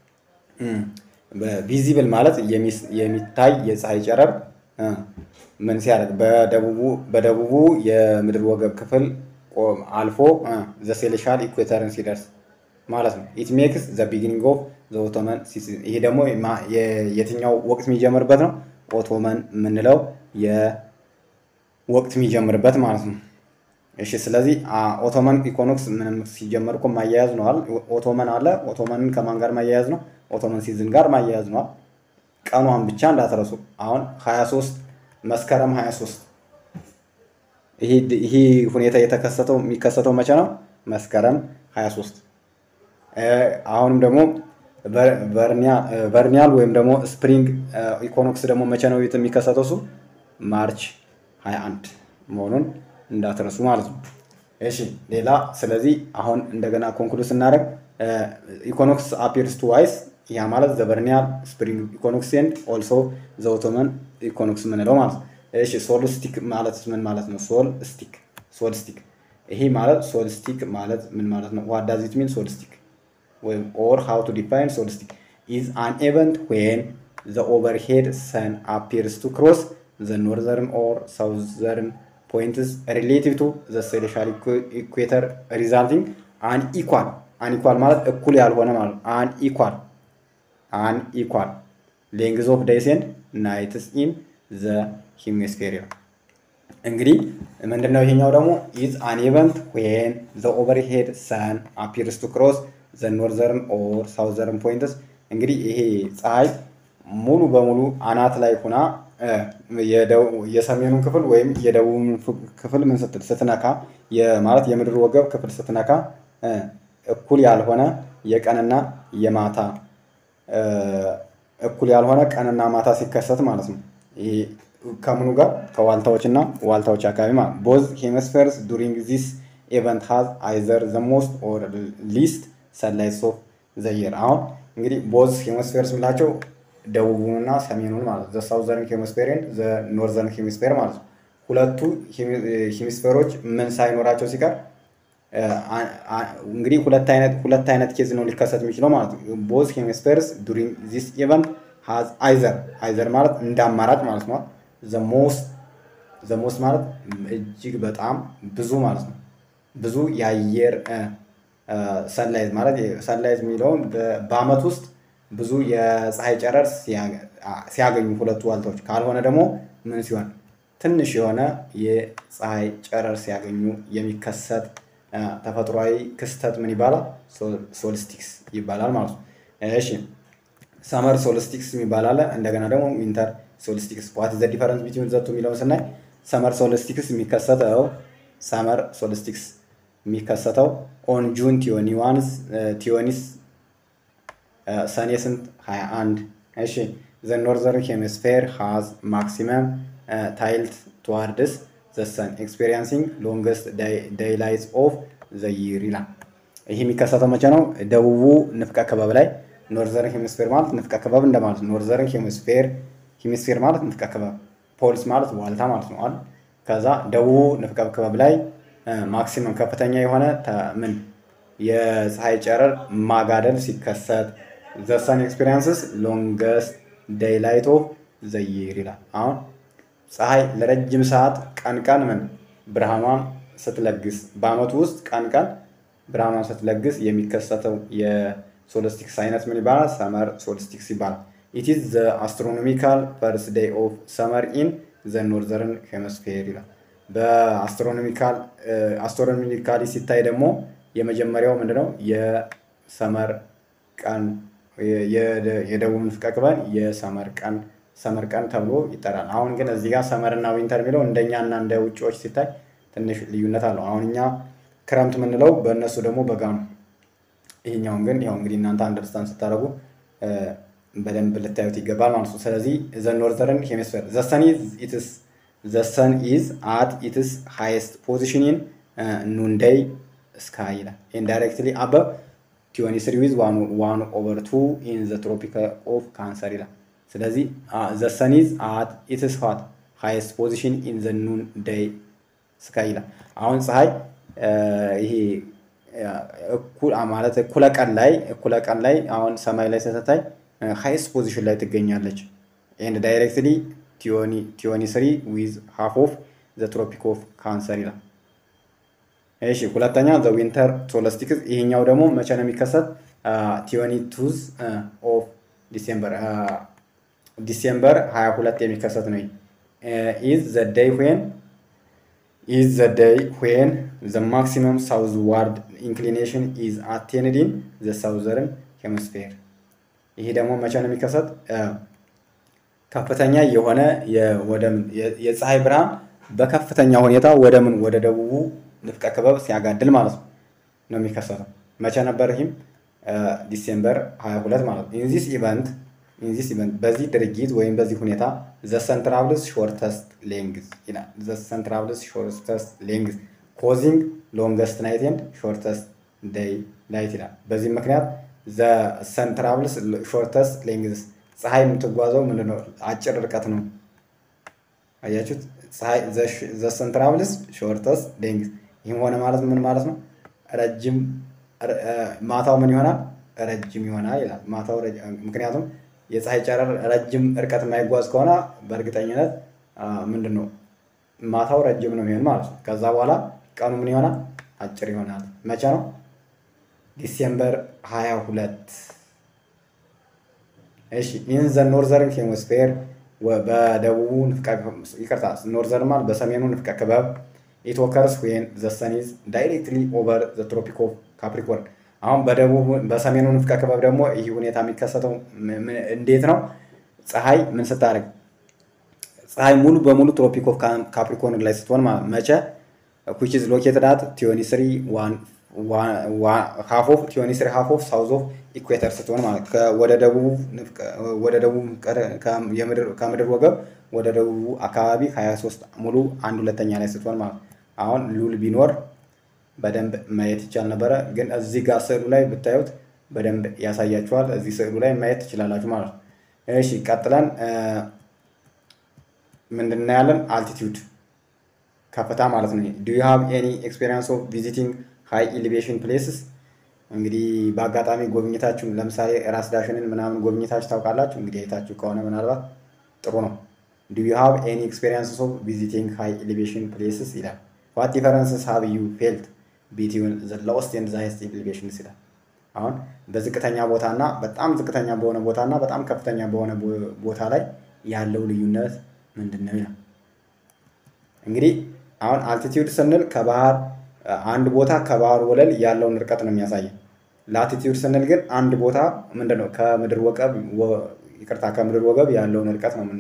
ቪዚብል ማለት የሚታይ የፀሐይ ጨረር ምን ሲያደርግ በደቡቡ የምድር ወገብ ክፍል አልፎ ዘ ሴሌሻል ኢኩዌተርን ሲደርስ ማለት ነው። ኢት ሜክስ ዘ ቢጊኒንግ ኦፍ ዘ ኦቶመን ሲዝን። ይሄ ደግሞ የትኛው ወቅት የሚጀምርበት ነው? ኦቶመን የምንለው የወቅት የሚጀምርበት ማለት ነው። እሺ ስለዚህ ኦቶመን ኢኮኖክስ ምንም ሲጀመር እኮ ማያያዝ ነዋል። ኦቶመን አለ። ኦቶመንን ከማን ጋር ማያያዝ ነው? ኦቶመን ሲዝን ጋር ማያያዝ ነዋል። ቀኗን ብቻ እንዳትረሱ። አሁን 23 መስከረም 23 ይህ ሁኔታ የተከሰተው የሚከሰተው መቼ ነው? መስከረም 23 አሁንም ደግሞ ቨርኒያል ወይም ደግሞ ስፕሪንግ ኢኮኖክስ ደግሞ መቼ ነው የሚከሰተው? እሱ ማርች 21 መሆኑን እንዳትረሱ ማለት ነው። እሺ ሌላ ስለዚህ አሁን እንደገና ኮንክሉድ ስናደርግ ኢኮኖክስ አፒርስ ቱ ዋይስ ያ ማለት ዘበርኒያል ስፕሪንግ ኢኮኖክስ ኤንድ ኦልሶ ዘኦቶመን ኢኮኖክስ የምንለው ማለት ነው። እሺ ሶል ስቲክ ማለት ምን ማለት ነው? ሶል ስቲክ ሶል ስቲክ ይሄ ማለት ሶል ስቲክ ማለት ምን ማለት ነው? ዋት ዳዝ ኢት ሚን ሶል ስቲክ ወይም ኦር ሃው ቱ ዲፋይን ሶል ስቲክ ኢዝ አን ኤቨንት ዌን ዘ ኦቨርሄድ ሰን አፒርስ ቱ ክሮስ ዘ ኖርዘርን ኦር ሳውዘርን ፖይንትስ ሪሌቲቭ ቱ ዘ ሴሌሻል ኢኩዌተር ሪዛልቲንግ አን ኢኳል አን ኢኳል ማለት እኩል ያልሆነ ማለት አን ኢኳል አን ኢኳል ሌንግዝ ኦፍ ዴይስ ኤንድ ናይትስ ኢን ዘ ሂሚስፌሪያ እንግዲህ ምንድነው ይሄኛው ደግሞ ኢዝ አን ኢቨንት ዌን ዘ ኦቨርሄድ ሰን አፒርስ ቱ ክሮስ ዘ ኖርዘርን ኦር ሳውዘርን ፖይንትስ እንግዲህ ይሄ ፀሐይ ሙሉ በሙሉ አናት ላይ ሁና የሰሜኑን ክፍል ወይም የደቡብን ክፍል ምን ስትል ስትነካ ማለት የምድር ወገብ ክፍል ስትነካ እኩል ያልሆነ የቀንና የማታ እኩል ያልሆነ ቀንና ማታ ሲከሰት ማለት ነው። ይሄ ከምኑ ጋር ከዋልታዎች እና ዋልታዎች አካባቢ ማለት ቦዝ ሄmisፌርስ ዱሪንግ ዚስ ኤቨንት ሃዝ አይዘር ዘ ሞስት ኦር ሊስት ሰንላይትስ ኦፍ ዘ የር። አሁን እንግዲህ ቦዝ ሄmisፌርስ የምላቸው ደቡቡንና ሰሜኑን ማለት ዘ ሳውዘርን ሄmisፌር ኤንድ ዘ ኖርዘርን ሄmisፌር ማለት ነው። ሁለቱ ሄmisፌሮች ምን ሳይኖራቸው ሲቀር እንግዲህ ሁለት አይነት ሁለት አይነት ኬዝ ነው ሊከሰት የሚችለው ማለት ነው። ቦዝ ሄmisፌርስ ዱሪንግ ዚስ ኢቨንት ሃዝ አይዘር አይዘር ማለት እንደ አማራጭ ማለት ነው። ዘሞስት ዘሞስት ማለት እጅግ በጣም ብዙ ማለት ነው። ብዙ የአየር ሰንላይት ማለት ሰንላይት የሚለውን በአመት ውስጥ ብዙ የፀሐይ ጨረር ሲያገኙ ሁለቱ ዋልታዎች ካልሆነ ደግሞ ምን ሲሆን ትንሽ የሆነ የፀሐይ ጨረር ሲያገኙ የሚከሰት ተፈጥሯዊ ክስተት ምን ይባላል? ሶልስቲክስ ይባላል ማለት ነው። እሺ ሰመር ሶልስቲክስ የሚባል አለ። እንደገና ደግሞ ዊንተር ሶልስቲክስ ዋት ዘ ዲፈረንስ ቢትዊን ዘቱ የሚለውን ስናይ ሰመር ሶልስቲክስ የሚከሰተው ሰመር ሶልስቲክስ የሚከሰተው ኦን ጁን ቲዮኒ ዋንስ ቲዮኒስ ሰኔ ስንት 21 እሺ ዘ ኖርዘርን ሄሚስፌር ሃዝ ማክሲመም ታይልት ቱዋርድስ ዘ ሰን ኤክስፔሪንሲንግ ሎንገስት ዳይላይትስ ኦፍ ዘ ይር ይላል። ይህ የሚከሰተው መቼ ነው? ደቡቡ ንፍቀ ክበብ ላይ ኖርዘርን ሄሚስፌር ማለት ንፍቀ ክበብ እንደማለት ነው። ኖርዘርን ሄሚስፌር ሄሚስፌር ማለት ንፍቀ ክበብ፣ ፖልስ ማለት ዋልታ ማለት ነው። ከዛ ደቡቡ ንፍቀ ክበብ ላይ ማክሲመም ከፍተኛ የሆነ ምን የፀሐይ ጨረር ማጋደል ሲከሰት ዘ ሰን ኤክስፔሪንስስ ሎንገስት ዴይላይት ኦፍ ዘ ይር ይላል። አሁን ፀሐይ ለረጅም ሰዓት ቀን ቀን ምን ብርሃኗን ስትለግስ በአመቱ ውስጥ ቀን ቀን ብርሃኗን ስትለግስ የሚከሰተው የሶልስቲክስ አይነት ምን ይባላል? ሰመር ሶልስቲክስ ይባላል። ኢት ኢዝ ዘ አስትሮኖሚካል ፈርስት ዴይ ኦፍ ሰመር ኢን ዘ ኖርዘርን ሄmisፌር ይላል። በአስትሮኖሚካል አስትሮኖሚካሊ ሲታይ ደግሞ የመጀመሪያው ምንድነው የሰመር ቀን የደቡብ ንፍቀ ክበብ የሰመር ቀን ሰመር ቀን ተብሎ ይጠራል። አሁን ግን እዚህ ጋር ሰመር እና ዊንተር የሚለው እንደኛ እና እንደ ውጭዎች ሲታይ ትንሽ ልዩነት አለው። አሁን እኛ ክረምት የምንለው በእነሱ ደግሞ በጋ ነው። ይሄኛውን ግን ያው እንግዲህ እናንተ አንደርስታንድ ስታደርጉ በደንብ ልታዩት ይገባል ማለት ነው። ስለዚህ ዘ ኖርዘርን ሄሚስፌር ዘ ሰን ኢዝ ኢትስ ዘ ሰን ኢዝ አት ኢትስ ሃይስት ፖዚሽን ኢን ኑንዴይ ስካይ ይላል ኢንዳይሬክትሊ አበብ ቲዮኒ ስሪ ዊዝ ዋን ኦቨር ቱ ኢን ዘ ትሮፒክ ኦፍ ካንሰር ይላል። ስለዚህ ዘ ሰን ኢዝ አት ኢትስ ሆት ሃይስት ፖዚሽን ኢን ዘ ኑን ዴይ ስካይ ይላል። አሁን ፀሐይ ይሄ ማለት እኩለ ቀን ላይ እኩለ ቀን ላይ አሁን ሰማይ ላይ ስትታይ ሃይስት ፖዚሽን ላይ ትገኛለች። ኤንድ ዳይሬክትሊ ቲዮኒ ስሪ ዊዝ ሃፍ ኦፍ ዘ ትሮፒክ ኦፍ ካንሰር ይላል። እሺ ሁለተኛ ዘ ዊንተር ሶለስቲክስ ይሄኛው ደግሞ መቼ ነው የሚከሰት? ቲዮኒ ቱዝ ኦፍ ዲሴምበር ዲሴምበር 22 የሚከሰት ነው። ኢዝ ዘ ዴይ ዌን ኢዝ ዘ ዴይ ዌን ዘ ማክሲመም ሳውዝ ዋርድ ኢንክሊኔሽን ኢዝ አቴንድ ኢን ዘ ሳውዘርን ሄሚስፌር። ይሄ ደግሞ መቼ ነው የሚከሰት? ከፍተኛ የሆነ የፀሐይ ብርሃን በከፍተኛ ሁኔታ ወደ ምን ወደ ደቡቡ ንፍቀ ክበብ ሲያጋድል ማለት ነው ነው የሚከሰተው። መቼ ነበር? ይህም ዲሴምበር 22 ማለት ነው። ኢንዚስ ኢቨንት ኢንዚስ ኢቨንት በዚህ ድርጊት ወይም በዚህ ሁኔታ ዘ ሰን ትራቭልስ ሾርተስት ሌንግዝ ይላል። ዘ ሰን ትራቭልስ ሾርተስት ሌንግዝ ኮዚንግ ሎንገስት ናይት ኤንድ ሾርተስት ዴይ ላይት ይላል። በዚህ ምክንያት ዘ ሰን ትራቭልስ ሾርተስት ሌንግዝ ፀሐይ የምትጓዘው ምንድነው? አጭር ርቀት ነው። አያችሁት? ፀሐይ ዘ ሰን ትራቭልስ ሾርተስት ሌንግዝ ይህም ሆነ ማለት ምን ማለት ነው? ረጅም ማታው ምን ይሆናል? ረጅም ይሆናል ይላል። ማታው ምክንያቱም የፀሐይ ጨረር ረጅም እርቀት የማይጓዝ ከሆነ በእርግጠኝነት ምንድን ነው ማታው ረጅም ነው የሚሆን ማለት ነው። ከዛ በኋላ ቀኑ ምን ይሆናል? አጭር ይሆናል። መቼ ነው? ዲሴምበር 22 እሺ ኢን ዘ ኖርዘርን ሄሚስፌር በደቡቡ ይቅርታ ኖርዘርን ማለት በሰሜኑ ንፍቀ ክበብ ኢት ኦከርስ ዌን ዘ ሰን ኢዝ ዳይሬክትሊ ኦቨር ዘ ትሮፒክ ኦፍ ካፕሪኮርን። አሁን በደቡብ በሰሜኑ ንፍቀ ክበብ ደግሞ ይህ ሁኔታ የሚከሰተው እንዴት ነው? ፀሐይ ምን ስታደርግ ፀሐይ ሙሉ በሙሉ ትሮፒክ ኦፍ ካፕሪኮርን ላይ ስትሆን መቼ ዊች ኢዝ ሎኬትድ አት ቲዮኒ ስሪ ሃፍ ኦፍ ቲዮኒ ስሪ ሃፍ ኦፍ ሳውዝ ኦፍ ኢኩዌተር ስትሆን ማለት ወደ ደቡብ ወደ ደቡብ ከምድር ወገብ ወደ ደቡቡ አካባቢ 23 ሙሉ አንድ ሁለተኛ ላይ ስትሆን ማለት አሁን ሉል ቢኖር በደንብ ማየት ይቻል ነበረ፣ ግን እዚህ ጋር ስዕሉ ላይ ብታዩት በደንብ ያሳያችኋል። እዚህ ስዕሉ ላይ ማየት ትችላላችሁ ማለት ነው። እሺ ቀጥለን ምንድን እናያለን? አልቲቲዩድ ከፍታ ማለት ነው። ዱ ዩ ሃቭ ኤኒ ኤክስፔሪንስ ኦፍ ቪዚቲንግ ሃይ ኤሊቬሽን ፕሌስስ? እንግዲህ በአጋጣሚ ጎብኝታችሁ ለምሳሌ ራስ ዳሽንን ምናምን ጎብኝታችሁ ታውቃላችሁ? እንግዲህ አይታችሁ ከሆነ ምናልባት ጥሩ ነው። ዱ ዩ ሃቭ ኤኒ ኤክስፔሪንስ ኦፍ ቪዚቲንግ ሃይ ኤሊቬሽን ፕሌስስ ይላል። ዋት ዲፈረንስስ ሃቭ ዩ ፌልት ቢትዊን ዘ ሎወስት ኤንድ ዘ ሃይስት ኤሊቬሽንስ ይላል። አሁን በዝቅተኛ ቦታ እና በጣም ዝቅተኛ በሆነ ቦታ እና በጣም ከፍተኛ በሆነ ቦታ ላይ ያለው ልዩነት ምንድን ነው ይላል። እንግዲህ አሁን አልቲቲዩድ ስንል ከባህር አንድ ቦታ ከባህር ወለል ያለውን ርቀት ነው የሚያሳየን። ላቲቲዩድ ስንል ግን አንድ ቦታ ምንድን ነው ከምድር ወገብ ይቅርታ ከምድር ወገብ ያለውን ርቀት ነው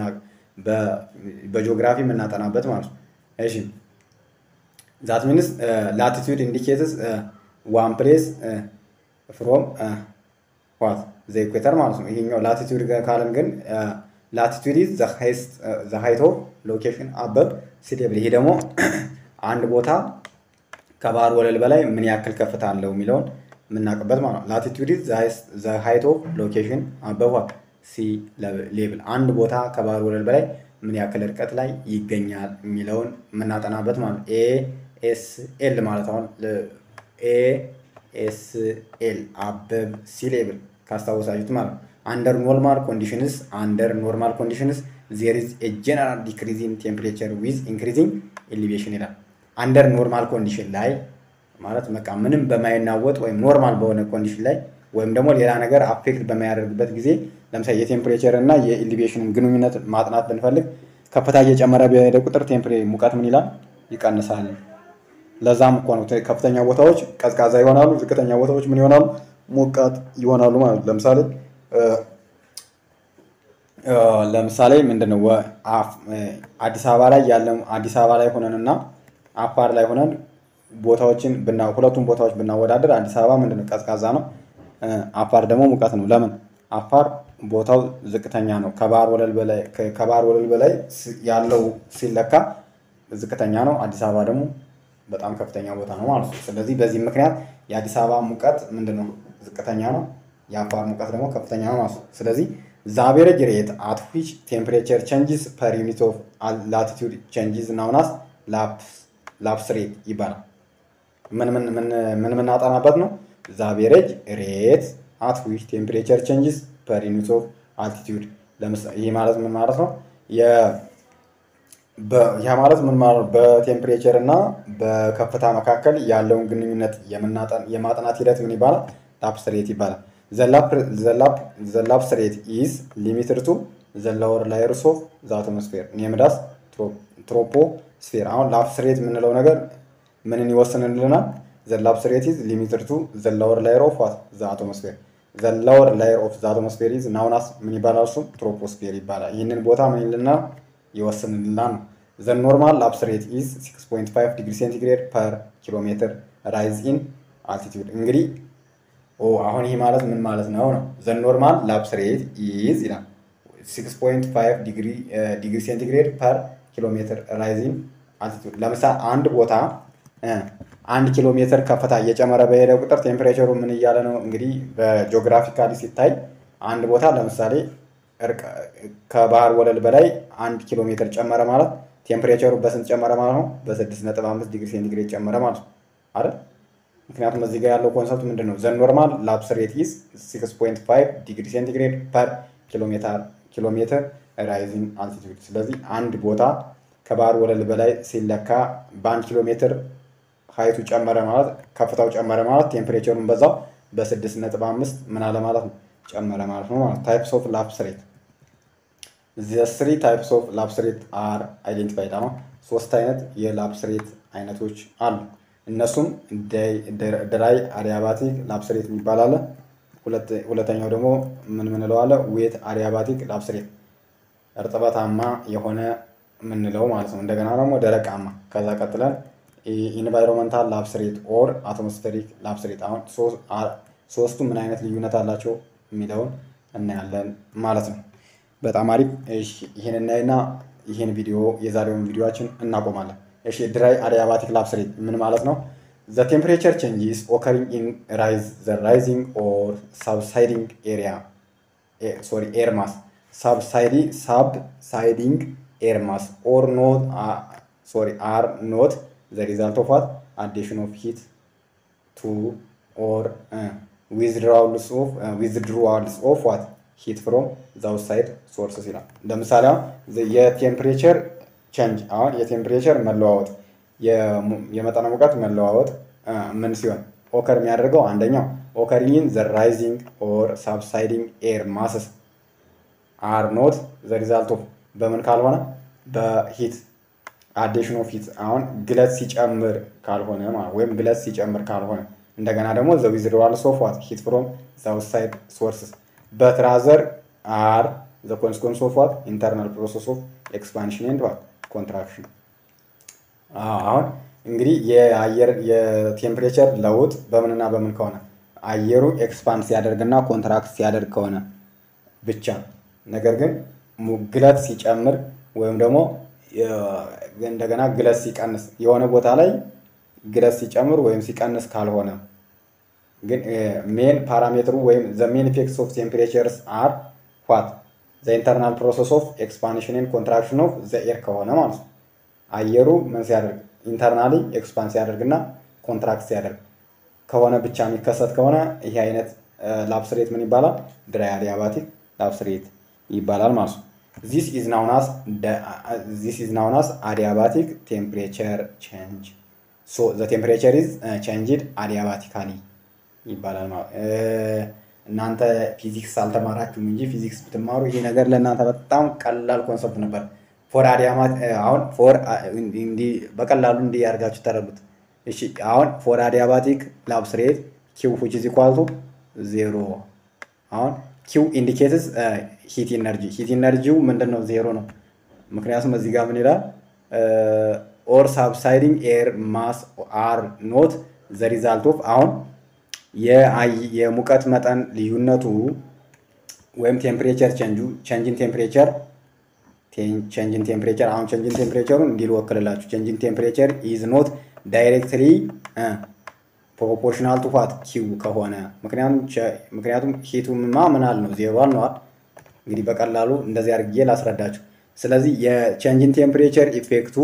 በጂኦግራፊ የምናጠናበት ማለት ነው። እሺ ዛት ሚንስ ላቲቲዩድ ኢንዲኬትስ ዋን ፕሌስ ፍሮም ዋት ዘ ኢኩዌተር ማለት ነው። ይሄኛው ላቲቲዩድ ካለን ግን ላቲቲዩድ ኢዝ ዘ ሃይት ኦፍ ሎኬሽን አበብ ሲ ሌቭል። ይሄ ደግሞ አንድ ቦታ ከባህር ወለል በላይ ምን ያክል ከፍታ አለው የሚለውን የምናውቅበት ማለት ነው። ላቲቲዩድ ኢዝ ዘ ሃይት ኦፍ ሎኬሽን አበብ ሲ ሌቭል። አንድ ቦታ ከባህር ወለል በላይ ምን ያክል ርቀት ላይ ይገኛል የሚለውን የምናጠናበት ማለት ነው። ኤ ኤስ ኤል ማለት አሁን ኤ ኤስ ኤል አበብ ሲ ሌቭል ካስታወሳችሁት ማለት ነው። አንደር ኖርማል ኮንዲሽንስ አንደር ኖርማል ኮንዲሽንስ ዜር ኢዝ ኤ ጀነራል ዲክሪዚንግ ቴምፕሬቸር ዊዝ ኢንክሪዚንግ ኤሊቬሽን ይላል። አንደር ኖርማል ኮንዲሽን ላይ ማለት በቃ ምንም በማይናወጥ ወይም ኖርማል በሆነ ኮንዲሽን ላይ ወይም ደግሞ ሌላ ነገር አፌክት በማያደርግበት ጊዜ ለምሳሌ የቴምፕሬቸር እና የኢሊቬሽንን ግንኙነት ማጥናት ብንፈልግ ከፍታ እየጨመረ በሄደ ቁጥር ቴምፕሬ ሙቀት ምን ይላል ይቀንሳል። ለዛም እኮ ነው ከፍተኛ ቦታዎች ቀዝቃዛ ይሆናሉ፣ ዝቅተኛ ቦታዎች ምን ይሆናሉ ሞቃት ይሆናሉ ማለት ነው። ለምሳሌ ለምሳሌ ምንድነው አዲስ አበባ ላይ ያለ አዲስ አበባ ላይ ሆነን እና አፋር ላይ ሆነን ቦታዎችን ሁለቱም ቦታዎች ብናወዳደር አዲስ አበባ ምንድነው ቀዝቃዛ ነው፣ አፋር ደግሞ ሙቀት ነው። ለምን? አፋር ቦታው ዝቅተኛ ነው። ከባህር ወለል በላይ ከባህር ወለል በላይ ያለው ሲለካ ዝቅተኛ ነው። አዲስ አበባ ደግሞ በጣም ከፍተኛ ቦታ ነው ማለት ነው። ስለዚህ በዚህ ምክንያት የአዲስ አበባ ሙቀት ምንድነው ዝቅተኛ ነው፣ የአፋር ሙቀት ደግሞ ከፍተኛ ነው ማለት ነው። ስለዚህ ዘ አቬሬጅ ሬት አት ዊች ቴምፕሬቸር ቼንጅስ ፐር ዩኒት ኦፍ ላቲቱድ ቼንጅስ ናውናስ ላፕስ ሬት ይባላል። ምን ምን የምናጠናበት ነው? ዘ አቬሬጅ ሬት አት ዊች ቴምፕሬቸር ቼንጅስ ፐር ዩኒት ኦፍ አልቲቲዩድ። ይህ ማለት ምን ማለት ነው? ያ ማለት ምን ማለት በቴምፕሬቸር እና በከፍታ መካከል ያለውን ግንኙነት የማጥናት ሂደት ምን ይባላል? ላፕስ ሬት ይባላል። ዘ ላፕስ ሬት ኢዝ ሊሚትድ ቱ ዘ ሎወር ላየርስ ኦፍ ዘ አቶሞስፌር ኔምዳስ ትሮፖስፌር። አሁን ላፕስ ሬት የምንለው ነገር ምንን ይወስንልናል? ዘ ላፕስ ሬት ኢዝ ሊሚትድ ቱ ዘ ሎወር ላየር ኦፍ ዋት ዘ አቶሞስፌር ዘ ሎወር ላየር ኦፍ ዘ አቶሞስፌር ኢዝ ናውናስ ምን ይባላል? እሱም ትሮፖስፌር ይባላል። ይህንን ቦታ ምን ይልናል? ይወስንልናል ነው። ዘ ኖርማል ላፕስ ሬት ኢዝ 6.5 ዲግሪ ሴንቲግሬድ ፐር ኪሎ ሜትር ራይዝ ኢን አልቲቲዩድ። እንግዲህ አሁን ይህ ማለት ምን ማለት ነው ነው ዘ ኖርማል ላፕስ ሬት ኢዝ ይላል 6.5 ዲግሪ ሴንቲግሬድ ፐር ኪሎ ሜትር ራይዝ ኢን አልቲቲዩድ። ለምሳሌ አንድ ቦታ አንድ ኪሎ ሜትር ከፍታ እየጨመረ በሄደ ቁጥር ቴምፕሬቸሩ ምን እያለ ነው እንግዲህ በጂኦግራፊካሊ ሲታይ አንድ ቦታ ለምሳሌ ከባህር ወለል በላይ አንድ ኪሎ ሜትር ጨመረ ማለት ቴምፕሬቸሩ በስንት ጨመረ ማለት ነው? በስድስት ነጥብ አምስት ዲግሪ ሴንቲግሬድ ጨመረ ማለት ነው አይደል? ምክንያቱም እዚህ ጋር ያለው ኮንሰፕት ምንድን ነው? ዘ ኖርማል ላፕስ ሬት ኢዝ ሲክስ ፖይንት ፋይቭ ዲግሪ ሴንቲግሬድ ፐር ኪሎ ሜትር ራይዚንግ አልቲቱድ። ስለዚህ አንድ ቦታ ከባህር ወለል በላይ ሲለካ በአንድ ኪሎ ሜትር ሀይቱ ጨመረ ማለት ከፍታው ጨመረ ማለት ቴምፕሬቸሩን በዛው በስድስት ነጥብ አምስት ምን አለ ማለት ነው ጨመረ ማለት ነው ማለት ታይፕስ ኦፍ ላፕስ ሬት ዘ ስሪ ታይፕስ ኦፍ ላፕስ ሬት አር አይዴንቲፋይድ። አሁን ሶስት አይነት የላፕስ ሬት አይነቶች አሉ። እነሱም ድራይ አዲያባቲክ ላፕስ ሬት የሚባል አለ። ሁለተኛው ደግሞ ምን ምንለው አለ? ዌት አዲያባቲክ ላፕስ ሬት እርጥበታማ የሆነ የምንለው ማለት ነው። እንደገና ደግሞ ደረቃማ። ከዛ ቀጥለን ኢንቫይሮንመንታል ላፕስ ሬት ኦር አትሞስፌሪክ ላፕስ ሬት። አሁን ሶስቱ ምን አይነት ልዩነት አላቸው የሚለውን እናያለን ማለት ነው። በጣም አሪፍ። ይህን እናይና ይህን ቪዲዮ የዛሬውን ቪዲዮችን እናቆማለን። እሺ ድራይ አዲያባቲክ ላፕስ ሬት ምን ማለት ነው? ዘ ቴምፕሬቸር ቼንጅስ ኦከሪንግ ኢን ራይዝ ዘ ራይዚንግ ኦር ሳብሳይዲንግ ኤሪያ ሶሪ ኤር ማስ ሳብሳይዲ ሳብሳይዲንግ ኤር ማስ ኦር ኖት ሶሪ አር ኖት ዘ ሪዛልት ኦፍ ዋት አዲሽን ኦፍ ሂት ቱ ኦር ዊዝድራውልስ ኦፍ ዊዝድራውልስ ኦፍ ዋት ሂት ፍሮም ዘ አውትሳይድ ሶርስስ ይላል። ለምሳሌ አሁን የቴምፕሬቸር ቼንጅ አሁን የቴምፕሬቸር መለዋወጥ የመጠነ ሙቀት መለዋወጥ ምን ሲሆን ኦከር የሚያደርገው አንደኛው ኦከሪንግ ዘ ራይዚንግ ኦር ሳብሳይዲንግ ኤር ማስስ አር ኖት ዘ ሪዛልት ኦፍ በምን ካልሆነ በሂት አዲሽን ኦፍ ሂት አሁን ግለት ሲጨምር ካልሆነ ወይም ግለት ሲጨምር ካልሆነ እንደገና ደግሞ ዘ ዊዝድሮዋል ኦፍ ዋት ሂት ፍሮም ዘ አውትሳይድ ሶርስስ በት ራዘር አር ዘ ኮንስኮንስ ኦፍ ዋት ኢንተርናል ፕሮሰስ ኦፍ ኤክስፓንሽን ኤንድ ዋት ኮንትራክሽን። አሁን እንግዲህ የአየር የቴምፕሬቸር ለውጥ በምንና በምን ከሆነ አየሩ ኤክስፓንድ ሲያደርግና ኮንትራክት ሲያደርግ ከሆነ ብቻ ነገር ግን ግለት ሲጨምር ወይም ደግሞ እንደገና ግለት ሲቀንስ የሆነ ቦታ ላይ ግለት ሲጨምር ወይም ሲቀንስ ካልሆነ ግን ሜን ፓራሜትሩ ወይም ዘ ሜን ኢፌክትስ ኦፍ ቴምፕሬቸርስ አር ዋት ዘ ኢንተርናል ፕሮሰስ ኦፍ ኤክስፓንሽን ኤንድ ኮንትራክሽን ኦፍ ዘ ኤር ከሆነ ማለት ነው። አየሩ ምን ሲያደርግ ኢንተርናሊ ኤክስፓንድ ሲያደርግና ኮንትራክት ሲያደርግ ከሆነ ብቻ የሚከሰት ከሆነ ይሄ አይነት ላፕስሬት ምን ይባላል? ድራይ አዲያባቲክ ላፕስሬት ይባላል ማለት ነው። ዚስ ኢዝ ናውናስ ዚስ ኢዝ ናውናስ አዲያባቲክ ቴምፕሬቸር ቼንጅ ሶ ዘ ቴምፕሬቸር ኢዝ ቼንጅድ አዲያባቲካሊ ይባላል ማለት እናንተ ፊዚክስ አልተማራችሁም እንጂ ፊዚክስ ብትማሩ ይሄ ነገር ለእናንተ በጣም ቀላል ኮንሰፕት ነበር። ፎር አዲያማት አሁን ፎር እንዲህ በቀላሉ እንዲህ ያርጋችሁ ተረዱት። እሺ አሁን ፎር አዲያባቲክ ላፕስ ሬት ኪው ዊች ኢዝ ኢኳል ቱ ዜሮ። አሁን ኪው ኢንዲኬትስ ሂት ኢነርጂ ሂት ኢነርጂው ምንድን ነው? ዜሮ ነው። ምክንያቱም እዚህ ጋር ምን ይላል? ኦር ሳብሳይዲንግ ኤር ማስ አር ኖት ዘ ሪዛልት ኦፍ አሁን የሙቀት መጠን ልዩነቱ ወይም ቴምፕሬቸር ቼንጁ ቼንጅን ቴምፕሬቸር ቼንጅን ቴምፕሬቸር አሁን ቼንጅን ቴምፕሬቸሩን እንዲል ወክልላችሁ ቼንጅን ቴምፕሬቸር ኢዝ ኖት ዳይሬክትሊ ፕሮፖርሽናል ቱ ዋት ኪው ከሆነ ምክንያቱም ሂቱማ ምናል ነው ዜሮ ነዋል። እንግዲህ በቀላሉ እንደዚህ አድርጌ ላስረዳችሁ። ስለዚህ የቼንጅን ቴምፕሬቸር ኢፌክቱ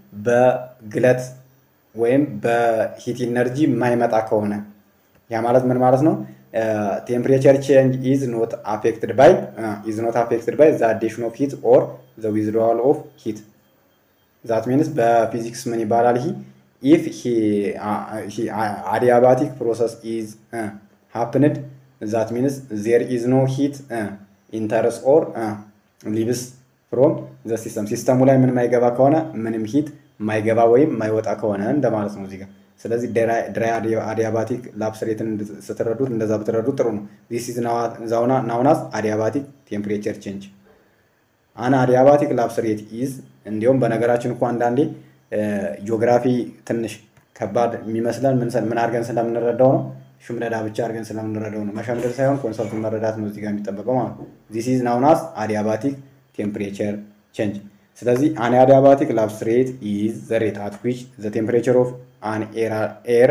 በግለት ወይም በሂት ኢነርጂ የማይመጣ ከሆነ ያ ማለት ምን ማለት ነው? ቴምፕሬቸር ቼንጅ ኢዝ ኖት አፌክትድ ባይ ኢዝ ኖት አፌክትድ ባይ ዘ አዲሽን ኦፍ ሂት ኦር ዘ ዊዝድሮዋል ኦፍ ሂት ዛት ሚንስ በፊዚክስ ምን ይባላል? ይህ ኢፍ አዲያባቲክ ፕሮሰስ ኢዝ ሃፕንድ ዛት ሚንስ ዜር ኢዝ ኖ ሂት ኢንተርስ ኦር ሊብስ ፍሮም ዘ ሲስተም ሲስተሙ ላይ ምን ማይገባ ከሆነ ምንም ሂት ማይገባ ወይም ማይወጣ ከሆነ እንደማለት ነው እዚህ ጋር ስለዚህ ድራይ አዲያባቲክ ላፕስሬትን ስትረዱት እንደዛ ብትረዱት ጥሩ ነው። ዚስ ኢዝ ናውናስ አዲያባቲክ ቴምፕሬቸር ቼንጅ አን አዲያባቲክ ላፕስሬት ኢዝ እንዲሁም በነገራችን እኮ አንዳንዴ ጂኦግራፊ ትንሽ ከባድ የሚመስለን ምን አድርገን ስለምንረዳው ነው። ሽምደዳ ብቻ አድርገን ስለምንረዳው ነው። መሸምደድ ሳይሆን ኮንሰፕቱን መረዳት ነው እዚህ ጋር የሚጠበቀው ማለት ነው። ዚስ ኢዝ ናውናስ አዲያባቲክ ቴምፕሬቸር ቼንጅ። ስለዚህ አን አዲያባቲክ ላፕስሬት ኢዝ ዘ ሬት አት ዊች ዘ ቴምፕሬቸር ኦፍ an air, air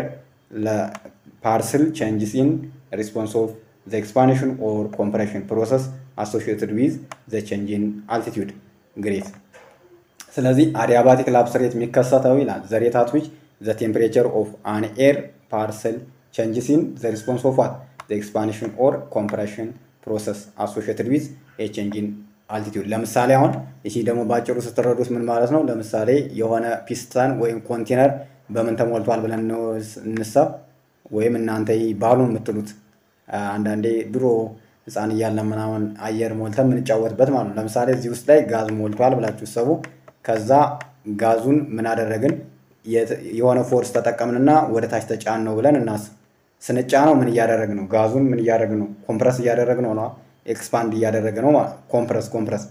partial changes in response of the expansion or compression process associated with the change in altitude. Great. ስለዚህ አዲያባቲክ ላፕስሬት የሚከሰተው ይላል ዘ ሬት አት ዊች ዘ ቴምፕሬቸር ኦፍ አን ኤር ፓርሰል ቼንጅስ ኢን ዘ ሪስፖንስ ኦፍ ዋት ዘ ኤክስፓንሽን ኦር ኮምፕሬሽን ፕሮሰስ አሶሺየትድ ዊዝ ኤ ቼንጅ ኢን አልቲቲዩድ። ለምሳሌ አሁን ይህ ደግሞ በአጭሩ ስትረዱት ምን ማለት ነው? ለምሳሌ የሆነ ፒስተን ወይም ኮንቴነር በምን ተሞልቷል ብለን እንሰብ ወይም እናንተ ባሉን የምትሉት አንዳንዴ ድሮ ህፃን እያለን ምናምን አየር ሞልተን የምንጫወትበት ማለት ነው። ለምሳሌ እዚህ ውስጥ ላይ ጋዝ ሞልቷል ብላችሁ ሰቡ። ከዛ ጋዙን ምን አደረግን? የሆነ ፎርስ ተጠቀምንና ወደ ታች ተጫን ነው ብለን እናስብ። ስንጫ ነው ምን እያደረግ ነው? ጋዙን ምን እያደረግ ነው? ኮምፕረስ እያደረግ ነው ነው ኤክስፓንድ እያደረገ ነው። ኮምፕረስ ኮምፕረስ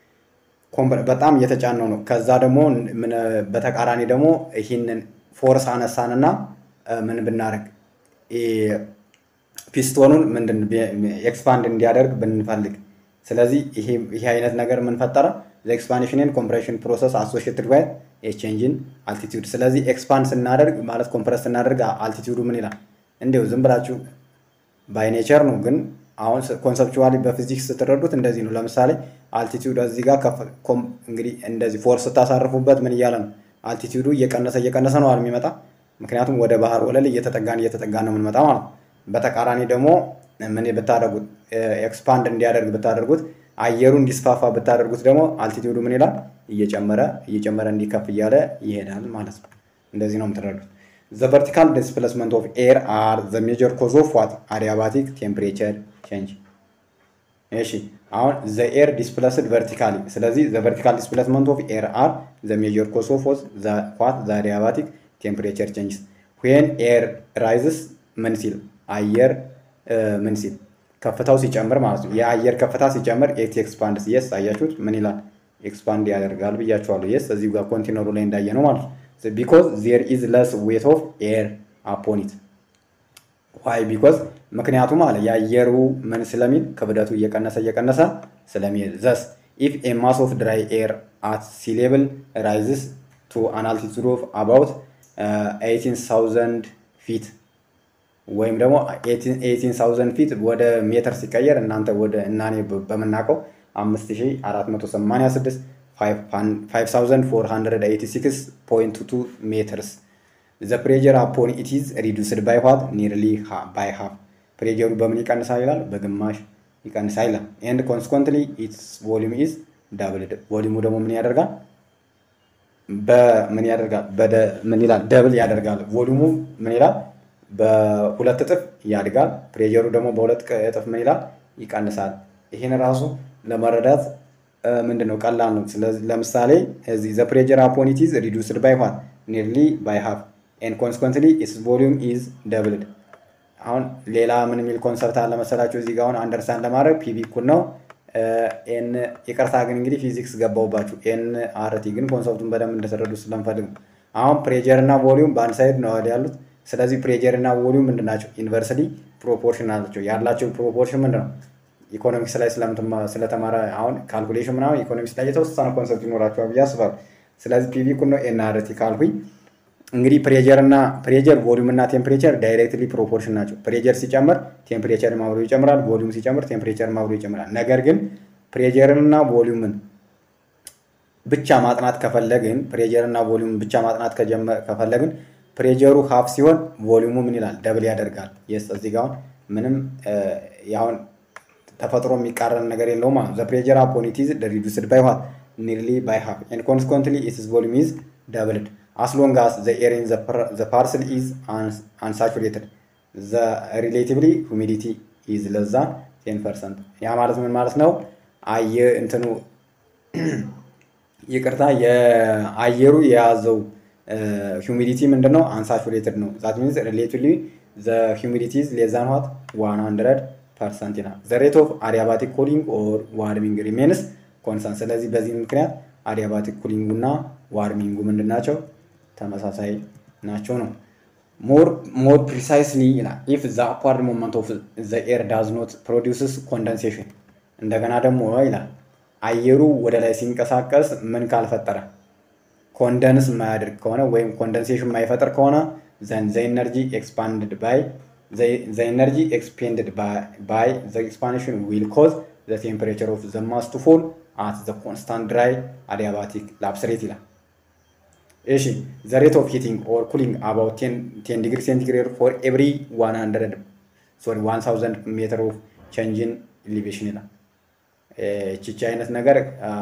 በጣም እየተጫነው ነው። ከዛ ደግሞ በተቃራኒ ደግሞ ይህንን ፎርስ አነሳንና ምን ብናደርግ ፒስቶኑን ምንድን ኤክስፓንድ እንዲያደርግ ብንፈልግ፣ ስለዚህ ይሄ አይነት ነገር ምን ፈጠረ? ኤክስፓንሽንን ኮምፕሬሽን ፕሮሰስ አሶሽትድ ባይ ቼንጅን አልቲቲዩድ። ስለዚህ ኤክስፓንድ ስናደርግ ማለት ኮምፕረስ ስናደርግ አልቲቲዩዱ ምን ይላል? እንዲሁ ዝም ብላችሁ ባይ ኔቸር ነው ግን አሁን ኮንሰፕቹዋሊ በፊዚክስ ስትረዱት እንደዚህ ነው። ለምሳሌ አልቲቲዩድ እዚህ ጋር እንግዲህ እንደዚህ ፎርስ ስታሳርፉበት ምን እያለ ነው? አልቲቲዩዱ እየቀነሰ እየቀነሰ ነው የሚመጣ። ምክንያቱም ወደ ባህር ወለል እየተጠጋን እየተጠጋን ነው የምንመጣ ማለት ነው። በተቃራኒ ደግሞ ምን ብታደርጉት ኤክስፓንድ እንዲያደርግ ብታደርጉት አየሩ እንዲስፋፋ ብታደርጉት ደግሞ አልቲቲዩዱ ምን ይላል? እየጨመረ እየጨመረ እንዲከፍ እያለ ይሄዳል ማለት ነው። እንደዚህ ነው የምትረዱት። ዘ ቨርቲካል ዲስፕሌስመንት ኦፍ ኤር አር ዘ ሜጀር ኮዝ ኦፍ ዋት አዲያባቲክ ቴምፕሬቸር ቼንጅ። እሺ አሁን ዘ ኤር ዲስፕለስድ ቨርቲካሊ። ስለዚህ ዘ ቨርቲካል ዲስፕሌስመንት ኦፍ ኤር አር ዘ ሜጀር ኮዝ ኦፍ ዋት ዘ አዲያባቲክ ቴምፕሬቸር ቼንጅስ ዌን ኤር ራይዝስ ምን ሲል አየር ምን ሲል ከፍታው ሲጨምር ማለት ነው። የአየር ከፍታ ሲጨምር ኤት ኤክስፓንድ የስ አያችሁት ምን ይላል? ኤክስፓንድ ያደርጋል ብያችኋለሁ። የስ እዚሁ ጋር ኮንቲነሩ ላይ እንዳየ ነው ማለት ነው። ቢኮዝ ዜር ኢዝ ለስ ዌት ኦፍ ኤር አፖኒት ዋይ ቢኮዝ ምክንያቱም አለ የአየሩ ምን ስለሚል ክብደቱ እየቀነሰ እየቀነሰ ስለሚሄድ ዘስ ኢፍ ኤ ማስ ኦፍ ድራይ ኤር አት ሲ ሌቭል ራይዝስ ቱ አን አልቲቱድ ኦፍ አባውት 18000 ፊት ወይም ደግሞ 18000 ፊት ወደ ሜትር ሲቀየር እናንተ ወደ እናኔ በምናውቀው 5486 5486.2 ሜትርስ ዘ ፕሬጀር አፖን ኢት ኢዝ ሪዱስድ ባይ ዋት ኒርሊ ባይ ሃፍ ፕሬጀሩ በምን ይቀንሳል ይላል በግማሽ ይቀንሳል ይላል ኤንድ ኮንስኮንትሊ ኢትስ ቮሊዩም ኢዝ ዳብልድ ቮሊዩሙ ደግሞ ምን ያደርጋል በምን ያደርጋል ምን ይላል ደብል ያደርጋል ቮሊዩሙ ምን ይላል በሁለት እጥፍ ያድጋል ፕሬጀሩ ደግሞ በሁለት እጥፍ ምን ይላል ይቀንሳል ይህን ራሱ ለመረዳት ምንድን ነው ቀላል ነው ስለዚህ ለምሳሌ እዚህ ዘ ፕሬጀር አፖን ኢት ኢዝ ሪዱስድ ባይ ዋት ኒርሊ ባይ ሃፍ ኤንድ ኮንስኮንትሊ ኢትስ ቮሊዩም ኢዝ ደብልድ አሁን ሌላ ምን የሚል ኮንሰፕት አለ መሰላችሁ እዚህ ጋር አሁን አንደርስታንድ ለማድረግ ፒቪ እኩል ነው ኤን ይቅርታ ግን እንግዲህ ፊዚክስ ገባውባችሁ ኤን አርቲ ግን ኮንሰፕቱን በደንብ እንደተረዱ ስለምፈልግ አሁን ፕሬጀር እና ቮሊዩም በአንድ ሳይድ ነው ያሉት ስለዚህ ፕሬጀር እና ቮሊዩም ምንድን ናቸው ዩኒቨርሲቲ ፕሮፖርሽን አላቸው ያላቸው ፕሮፖርሽን ምንድን ነው ኢኮኖሚክስ ላይ ስለተማረ አሁን ካልኩሌሽን ምናምን ኢኮኖሚክስ ላይ የተወሰነ ኮንሰፕት ይኖራቸዋል ብዬ አስባለሁ ስለዚህ ፒቪ እኩል ነው ኤን አርቲ ካልኩኝ እንግዲህ ፕሬጀር እና ፕሬጀር ቮሊዩም እና ቴምፕሬቸር ዳይሬክትሊ ፕሮፖርሽን ናቸው። ፕሬጀር ሲጨምር ቴምፕሬቸር አብሮ ይጨምራል። ቮሊዩም ሲጨምር ቴምፕሬቸር አብሮ ይጨምራል። ነገር ግን ፕሬጀርን እና ቮሊዩምን ብቻ ማጥናት ከፈለግን ፕሬጀር እና ቮሊዩምን ብቻ ማጥናት ከፈለግን ፕሬጀሩ ሀፍ ሲሆን ቮሊዩሙ ምን ይላል? ደብል ያደርጋል። የስ እዚህ ጋር አሁን ምንም ያሁን ተፈጥሮ የሚቃረን ነገር የለውም ማለት ነው። ዘ ፕሬጀር አፖን ኢት ኢዝ ሪዱስድ ባይ ዋት ኒርሊ ባይ ሃፍ ኤንድ ኮንስኮንትሊ ኢትስ ቮሊዩም ኢዝ ደብልድ as long as the air in the, par the parcel is uns unsaturated the relatively humidity is less than 10% ያ ማለት ምን ማለት ነው? አየ እንትኑ ይቅርታ የአየሩ የያዘው ሂዩሚዲቲ ምንድን ነው? አንሳቹሬትድ ነው። ዛት ሚንስ ሪሌቲቭሊ ዘ ሂዩሚዲቲ ኢዝ ሌስ ዛን ዋት 100 ፐርሰንት ይላል። ዘ ሬት ኦፍ አዲያባቲክ ኩሊንግ ኦር ዋርሚንግ ሪሜንስ ኮንስታንት። ስለዚህ በዚህ ምክንያት አዲያባቲክ ኩሊንጉ እና ዋርሚንጉ ምንድን ናቸው? ተመሳሳይ ናቸው ነው። ሞር ፕሪሳይስሊ ይላል ኢፍ ዘ አፕዋርድ ሞመንት ኦፍ ዘ ኤር ዳዝ ኖት ፕሮዲውስስ ኮንደንሴሽን። እንደገና ደግሞ ይላል አየሩ ወደ ላይ ሲንቀሳቀስ ምን ካልፈጠረ ኮንደንስ የማያደርግ ከሆነ ወይም ኮንደንሴሽን የማይፈጥር ከሆነ ዘን ዘ ኤነርጂ ኤክስፓንድድ ባይ ዘ ኤነርጂ ኤክስፔንድድ ባይ ዘ ኤክስፓንሽን ዊል ኮዝ ዘ ቴምፕሬቸር ኦፍ ዘ ማስ ቱ ፎል አት ዘ ኮንስታንት ድራይ አዲያባቲክ ላፕስሬት ይላል። እሺ ዘ ሬት ኦፍ ሂቲንግ ኦር ኩሊንግ አባውት ቴን ዲግሪ ሴንቲግሬድ ፎር ኤቭሪ ዋን ሀንድረድ ሶሪ ዋን ታውዘንድ ሜትር ኦፍ ቼንጅን ኢሊቬሽን ይላል። ቺቺ አይነት ነገር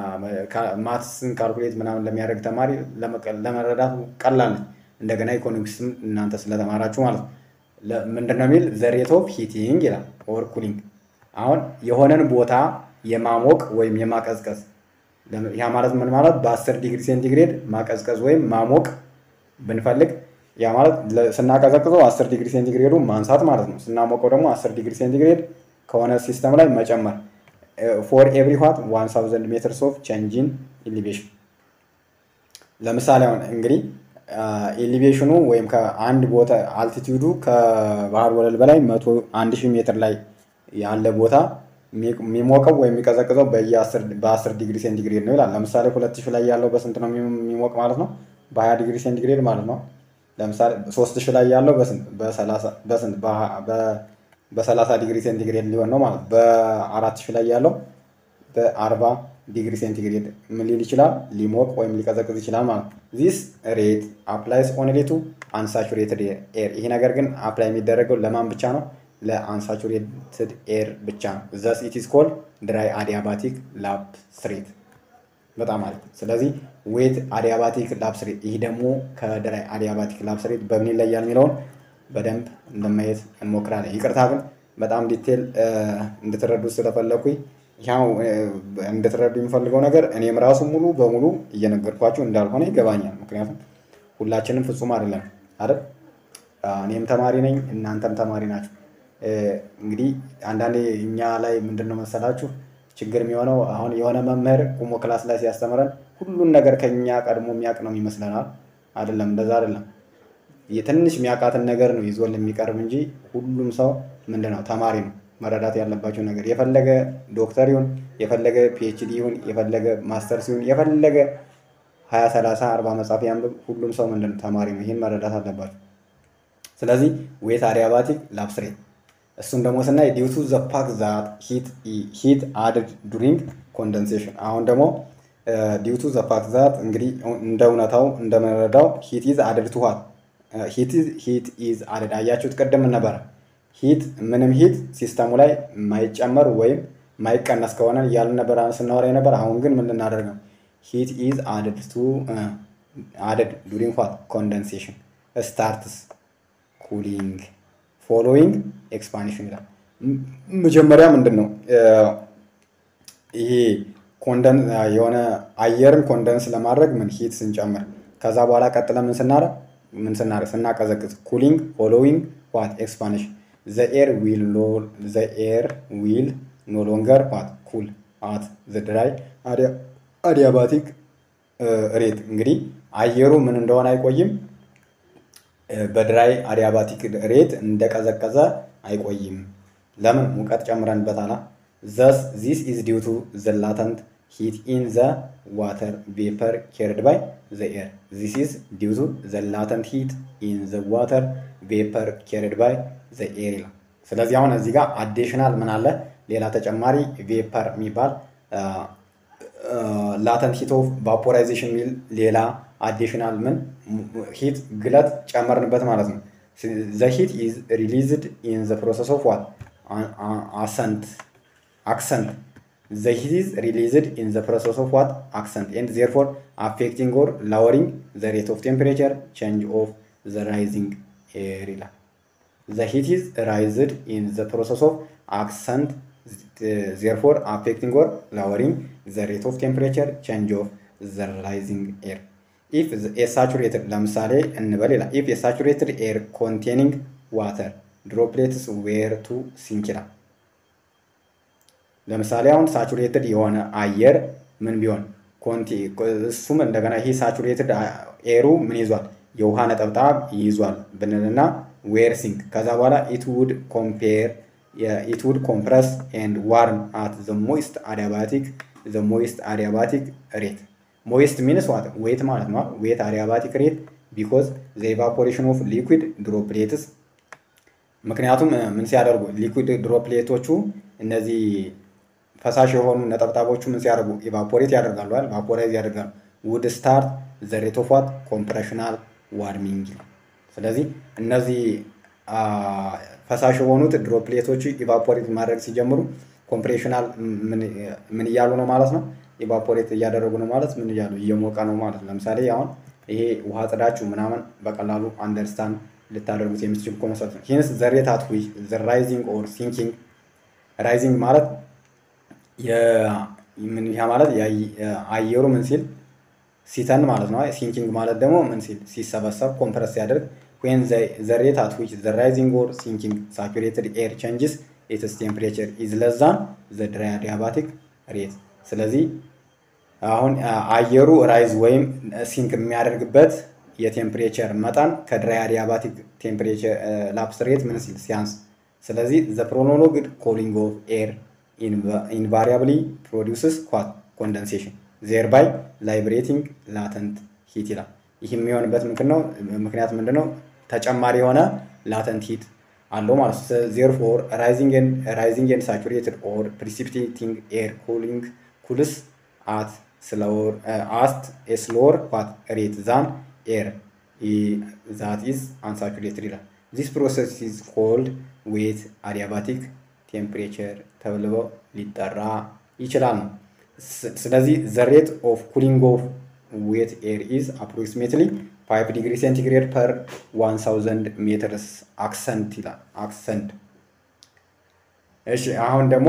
ማትስን ካልኩሌት ምናምን ለሚያደርግ ተማሪ ለመረዳት ቀላል ነች። እንደገና ኢኮኖሚክስም እናንተ ስለተማራችሁ ማለት ነው። ምንድን ነው የሚል ዘ ሬት ኦፍ ሂቲንግ ይላል ኦር ኩሊንግ። አሁን የሆነን ቦታ የማሞቅ ወይም የማቀዝቀዝ ያ ማለት ምን ማለት በ10 ዲግሪ ሴንቲግሬድ ማቀዝቀዝ ወይም ማሞቅ ብንፈልግ ያ ማለት ስናቀዘቅዘው 10 ዲግሪ ሴንቲግሬዱ ማንሳት ማለት ነው። ስናሞቀው ደግሞ 10 ዲግሪ ሴንቲግሬድ ከሆነ ሲስተም ላይ መጨመር ፎር ኤቭሪ ዋት 1000 ሜትርስ ኦፍ ቼንጅን ኢሊቬሽን። ለምሳሌ አሁን እንግዲህ ኢሊቬሽኑ ወይም ከአንድ ቦታ አልቲቲዩዱ ከባህር ወለል በላይ መቶ አንድ ሺህ ሜትር ላይ ያለ ቦታ የሚሞቀው ወይም የሚቀዘቅዘው በ10 ዲግሪ ሴንቲግሬድ ነው ይላል። ለምሳሌ ሁለት ሺህ ላይ ያለው በስንት ነው የሚሞቅ ማለት ነው? በ20 ዲግሪ ሴንቲግሬድ ማለት ነው። ለምሳሌ ሶስት ሺህ ላይ ያለው በስንት በ30 ዲግሪ ሴንቲግሬድ ሊሆን ነው ማለት በአራት ሺህ ላይ ያለው በ40 ዲግሪ ሴንቲግሬድ ምን ሊል ይችላል? ሊሞቅ ወይም ሊቀዘቅዝ ይችላል ማለት ነው። ዚስ ሬት አፕላይስ ኦንሊ ቱ አንሳቹሬትድ ኤር። ይሄ ነገር ግን አፕላይ የሚደረገው ለማን ብቻ ነው? ለአንሳቹሬትድ ኤር ብቻ ነው። ዘስ ኢት ኢዝ ኮልድ ድራይ አዲያባቲክ ላፕ ስሬት። በጣም አሪፍ። ስለዚህ ዌት አዲያባቲክ ላፕ ስሬት፣ ይህ ደግሞ ከድራይ አዲያባቲክ ላፕ ስሬት በምን ይለያል የሚለውን በደንብ እንደማየት እንሞክራለን። ይቅርታ ግን በጣም ዲቴል እንድትረዱ ስለፈለኩኝ ያው እንድትረዱ የሚፈልገው ነገር እኔም ራሱ ሙሉ በሙሉ እየነገርኳችሁ እንዳልሆነ ይገባኛል። ምክንያቱም ሁላችንም ፍጹም አይደለም አይደል? እኔም ተማሪ ነኝ፣ እናንተም ተማሪ ናችሁ። እንግዲህ አንዳንዴ እኛ ላይ ምንድን ነው መሰላችሁ ችግር የሚሆነው አሁን የሆነ መምህር ቁሞ ክላስ ላይ ሲያስተምረን ሁሉን ነገር ከኛ ቀድሞ የሚያውቅ ነው ይመስለናል። አይደለም፣ እንደዛ አይደለም። የትንሽ የሚያውቃትን ነገር ነው ይዞን የሚቀርብ እንጂ ሁሉም ሰው ምንድን ነው ተማሪ ነው። መረዳት ያለባቸው ነገር የፈለገ ዶክተር ይሁን የፈለገ ፒኤችዲ ይሁን የፈለገ ማስተርስ ይሁን የፈለገ ሀያ ሰላሳ አርባ መጽሐፍ ያንብብ ሁሉም ሰው ምንድን ነው ተማሪ ነው። ይህን መረዳት አለባቸው። ስለዚህ ዌት አዲያባቲክ ላብስሬት እሱን ደግሞ ስናይ ዲውቱ ዘ ፋክት ዛት ሂት አድድ ዱሪንግ ኮንደንሴሽን አሁን ደግሞ ዲውቱ ዘ ፋክት ዛት እንግዲህ እንደ እውነታው እንደመረዳው ሂት ኢዝ አድድ ቱ ዋት ሂት ኢዝ አድድ አያችሁት ቅድም ነበረ ሂት ምንም ሂት ሲስተሙ ላይ ማይጨመር ወይም ማይቀነስ ከሆነ እያልን ነበር ስናወራ ነበር። አሁን ግን ምን ልናደርግ ነው? ሂት ኢዝ አድድ ቱ አድድ ዱሪንግ ዋት ኮንደንሴሽን ስታርትስ ኩሊንግ ፎሎዊንግ ኤክስፓንሽን ይላል። መጀመሪያ ምንድን ነው ይሄ ኮንደን የሆነ አየርን ኮንደንስ ለማድረግ ምን ሂት ስንጨምር ከዛ በኋላ ቀጥለ ምን ስናረግ ምን ስናረግ ስናቀዘቅዝ ኩሊንግ ፎሎዊንግ ዋት ኤክስፓንሽን ዘ ኤር ዊል ዘ ኤር ዊል ኖ ሎንገር ዋት ኩል አት ዘ ድራይ አዲያባቲክ ሬት እንግዲህ አየሩ ምን እንደሆነ አይቆይም በድራይ አዲያባቲክ ሬት እንደቀዘቀዘ አይቆይም። ለምን? ሙቀት ጨምረንበታል። ዘስ ዚስ ኢዝ ዲው ቱ ዘ ላተንት ሂት ኢን ዘ ዋተር ቬፐር ኬርድ ባይ ዘ ኤር ዚስ ኢዝ ዲው ቱ ዘ ላተንት ሂት ኢን ዘ ዋተር ቬፐር ኬርድ ባይ ዘ ኤር ይላል። ስለዚህ አሁን እዚህ ጋር አዲሽናል ምን አለ? ሌላ ተጨማሪ ቬፐር የሚባል ላተንት ሂት ኦፍ ቫፖራይዜሽን የሚል ሌላ አዲሽናል ምን ሂት ግለት ጨመርንበት ማለት ነው። ዘ ሂት ኢዝ ሪሊዝድ ኢን ዘ ፕሮሰስ ኦፍ ዋት አሰንት አክሰንት ዘ ሂት ኢዝ ሪሊዝድ ኢን ዘ ፕሮሰስ ኦፍ ዋት አክሰንት ኤንድ ዜርፎር አፌክቲንግ ኦር ላወሪንግ ዘ ሬት ኦፍ ቴምፕሬቸር ቼንጅ ኦፍ ዘ ራይዚንግ ኤር ይላል። ዘ ሂት ኢዝ ራይዝድ ኢን ዘ ፕሮሰስ ኦፍ አክሰንት ዜርፎር አፌክቲንግ ኦር ላወሪንግ ዘ ሬት ኦፍ ቴምፕሬቸር ቼንጅ ኦፍ ዘ ራይዚንግ ኤር ኢፍ የሳቹሬትድ ለምሳሌ እንበል ይላል ኢፍ የሳቹሬትድ ኤር ኮንቴኒንግ ዋተር ድሮፕሌትስ ዌር ቱ ሲንክ ይላል። ለምሳሌ አሁን ሳቹሬትድ የሆነ አየር ምን ቢሆን እሱም እንደገና ይሄ ሳቹሬትድ ኤሩ ምን ይዟል? የውሃ ነጠብጣብ ይዟል ብንልና ዌር ሲንክ ከዛ በኋላ ኢት ውድ ኮምፔር ኢት ውድ ኮምፕረስ ኤንድ ዋርም አት ዘ ሞይስት አዲያባቲክ ዘ ሞይስት አዲያባቲክ ሬት ሞይስት ሚንስ ዋት ዌት ማለት ነው። ዌት አዲያባቲክ ሬት ቢኮዝ ዘ ኢቫፖሬሽን ኦፍ ሊኩዊድ ድሮፕሌትስ ምክንያቱም ምን ሲያደርጉ ሊኩዊድ ድሮፕሌቶቹ እነዚህ ፈሳሽ የሆኑ ነጠብጣቦቹ ምን ሲያደርጉ ኢቫፖሬት ያደርጋሉ አይደል? ቫፖራይዝ ያደርጋሉ። ውድ ስታርት ዘ ሬት ኦፍ ዋት ኮምፕሬሽናል ዋርሚንግ ነው። ስለዚህ እነዚህ ፈሳሽ የሆኑት ድሮፕሌቶቹ ኢቫፖሬት ማድረግ ሲጀምሩ ኮምፕሬሽናል ምን እያሉ ነው ማለት ነው ኢቫፖሬት እያደረጉ ነው ማለት ምን እያሉ እየሞቀ ነው ማለት ነው። ለምሳሌ አሁን ይሄ ውሃ ጽዳችሁ ምናምን በቀላሉ አንደርስታንድ ልታደርጉት የምትችል ኮንሰፕት ነው። ሂንስ ዘ ሬት አት ዊች ዘ ራይዚንግ ኦር ሲንኪንግ ራይዚንግ ማለት ያ ማለት አየሩ ምን ሲል ሲተን ማለት ነው። ሲንኪንግ ማለት ደግሞ ምን ሲል ሲሰበሰብ ኮምፕረስ ሲያደርግ ዌን ዘ ሬት አት ዊች ዘ ራይዚንግ ኦር ሲንኪንግ ሳቹሬትድ ኤር ቼንጅስ ኢትስ ቴምፕሬቸር ኢዝ ለስ ዛን ዘ ድራይ አዲያባቲክ ሬት ስለዚህ አሁን አየሩ ራይዝ ወይም ሲንክ የሚያደርግበት የቴምፕሬቸር መጠን ከድራይ አዲያባቲክ ቴምፕሬቸር ላፕስ ሬት ምን ሲል ሲያንስ፣ ስለዚህ ዘ ፕሮኖሎግድ ኮሊንግ ኦፍ ኤር ኢንቫሪያብሊ ፕሮዲውስስ ኳት ኮንደንሴሽን ዜርባይ ላይብሬቲንግ ላተንት ሂት ይላል። ይህ የሚሆንበት ምክንያት ምንድን ነው? ተጨማሪ የሆነ ላተንት ሂት አለው ማለት ነው። ዜርፎር ራይዚንግ ኤንድ ሳቹሬትድ ኦር ፕሪሲፒቴቲንግ ኤር ኩሊንግ ኩልስ አት ስሎወር አስት ኤ ስሎወር ኳት ሬት ዛን ኤር ዛት ኢዝ አንሳቹሬትድ ይላል። ዚስ ፕሮሰስ ኢዝ ኮልድ ዌት አዲያባቲክ ቴምፕሬቸር ተብሎ ሊጠራ ይችላል ነው። ስለዚህ ዘ ሬት ኦፍ ኩሊንግ ኦፍ ዌት ኤር ኢዝ አፕሮክሲሜትሊ 5 ዲግሪ ሴንቲግሬድ ፐር 1000 ሜትርስ አክሰንት ይላል። አክሰንት እሺ። አሁን ደግሞ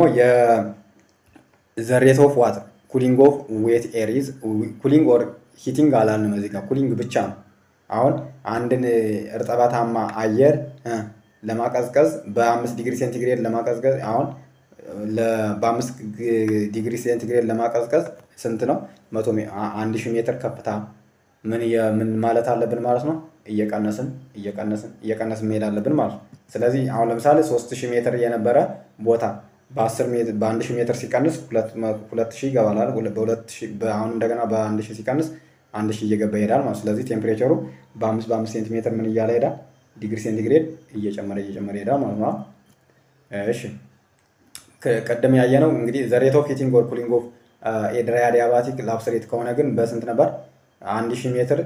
የዘ ሬት ኦፍ ዋት ኩሊንግ ኦፍ ዌት ኤር ኢዝ ኩሊንግ ኦር ሂቲንግ አላልንም እዚህ ጋር ኩሊንግ ብቻ ነው። አሁን አንድን እርጥበታማ አየር ለማቀዝቀዝ በአምስት ዲግሪ ሴንቲግሬድ ለማቀዝቀዝ አሁን በአምስት ዲግሪ ሴንቲግሬድ ለማቀዝቀዝ ስንት ነው? መቶ አንድ ሺህ ሜትር ከፍታ ምን ምን ማለት አለብን ማለት ነው? እየቀነስን እየቀነስን እየቀነስን መሄድ አለብን ማለት ነው። ስለዚህ አሁን ለምሳሌ ሶስት ሺህ ሜትር የነበረ ቦታ በአስር ሜትር በአንድ ሺህ ሜትር ሲቀንስ ሁለት ሺህ ይገባላል። በሁለት ሺህ አሁን እንደገና በአንድ ሺህ ሲቀንስ አንድ ሺህ እየገባ ይሄዳል ማለት ስለዚህ ቴምፕሬቸሩ በአምስት በአምስት ሴንቲሜትር ምን እያለ ሄዳል? ዲግሪ ሴንቲግሬድ እየጨመረ እየጨመረ ሄዳል ማለት ነው። እሺ ቅድም ያየነው እንግዲህ ዘ ሬት ኦፍ ሂቲንግ ኦር ኩሊንግ ኦፍ ኤ ድራይ አዲያባቲክ ላብስሬት ከሆነ ግን በስንት ነበር? አንድ ሺህ ሜትር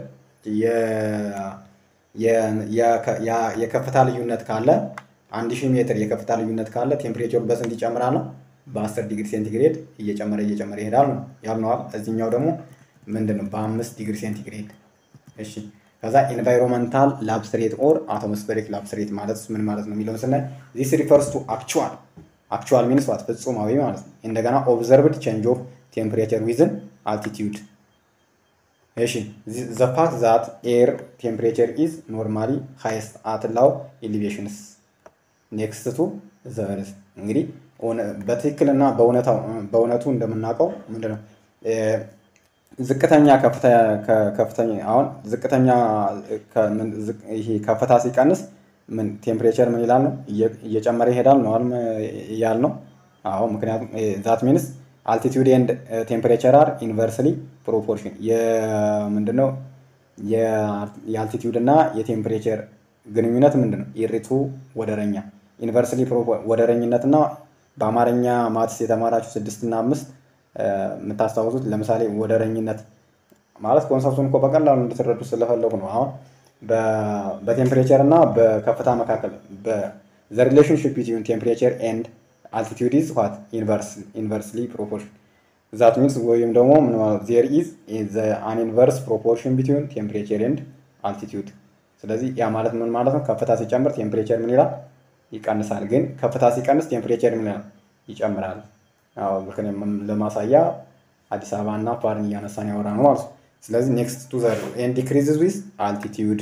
የከፍታ ልዩነት ካለ አንድ ሺህ ሜትር የከፍታ ልዩነት ካለ ቴምፕሬቸሩ በስንት ይጨምራል ነው? በአስር ዲግሪ ሴንቲግሬድ እየጨመረ እየጨመረ ይሄዳል ነው ያልነዋል። እዚህኛው ደግሞ ምንድን ነው? በአምስት ዲግሪ ሴንቲግሬድ። እሺ ከዛ ኢንቫይሮንመንታል ላብስሬት ኦር አቶሞስፌሪክ ላብስሬት ማለት ምን ማለት ነው የሚለውን ስናይ ዚስ ሪፈርስ ቱ አክቹዋል አክቹዋል ሚንስ ዋት ፍጹማዊ ማለት ነው። እንደገና ኦብዘርቭድ ቼንጅ ኦፍ ቴምፕሬቸር ዊዝን አልቲቲዩድ እሺ ዘ ፋክት ዛት ኤር ቴምፕሬቸር ኢዝ ኖርማሊ ሃይስት አት ላው ኤሊቬሽንስ ኔክስት ቱ ዘ እርዝ እንግዲህ በትክክልና በእውነቱ እንደምናውቀው ምንድነው ዝቅተኛ ከፍተኛ አሁን ዝቅተኛ ይሄ ከፍታ ሲቀንስ ምን ቴምፕሬቸር ምን ይላል ነው እየጨመረ ይሄዳል ነው ያል ነው። አዎ ምክንያቱም ዛት ሚንስ አልቲቲዩድ ኤንድ ቴምፕሬቸር አር ኢንቨርስሊ ፕሮፖርሽን የምንድነው የአልቲቲዩድ እና የቴምፕሬቸር ግንኙነት ምንድን ነው? ኢሪቱ ወደረኛ ኢንቨርስሊ ወደረኝነት እና በአማርኛ ማትስ የተማራችሁ ስድስት እና አምስት የምታስታውሱት ለምሳሌ ወደረኝነት ማለት ኮንሰፕቱን እኮ በቀላሉ እንድትረዱ ስለፈለጉ ነው። አሁን በቴምፕሬቸር እና በከፍታ መካከል ዘ ሪሌሽንሽፕ ቢትዊን ቴምፕሬቸር ኤንድ አልቲቲዩድ ኢዝ ዋት ኢንቨርስሊ ፕሮፖርሽን ዛት ሚንስ ወይም ደግሞ ምን ማለት ዜር ኢዝ አን ኢንቨርስ ፕሮፖርሽን ቢትዊን ቴምፕሬቸር ኤንድ አልቲቲዩድ። ስለዚህ ያ ማለት ምን ማለት ነው? ከፍታ ሲጨምር ቴምፕሬቸር ምን ይላል? ይቀንሳል። ግን ከፍታ ሲቀንስ ቴምፕሬቸር ምን ይላል? ይጨምራል። ለማሳያ አዲስ አበባ እና ፓርን እያነሳን ያወራ ነው ማለት ነው። ስለዚህ ኔክስት ቱ ዘ ኤንድ ዲክሪዝስ ዊዝ አልቲቲዩድ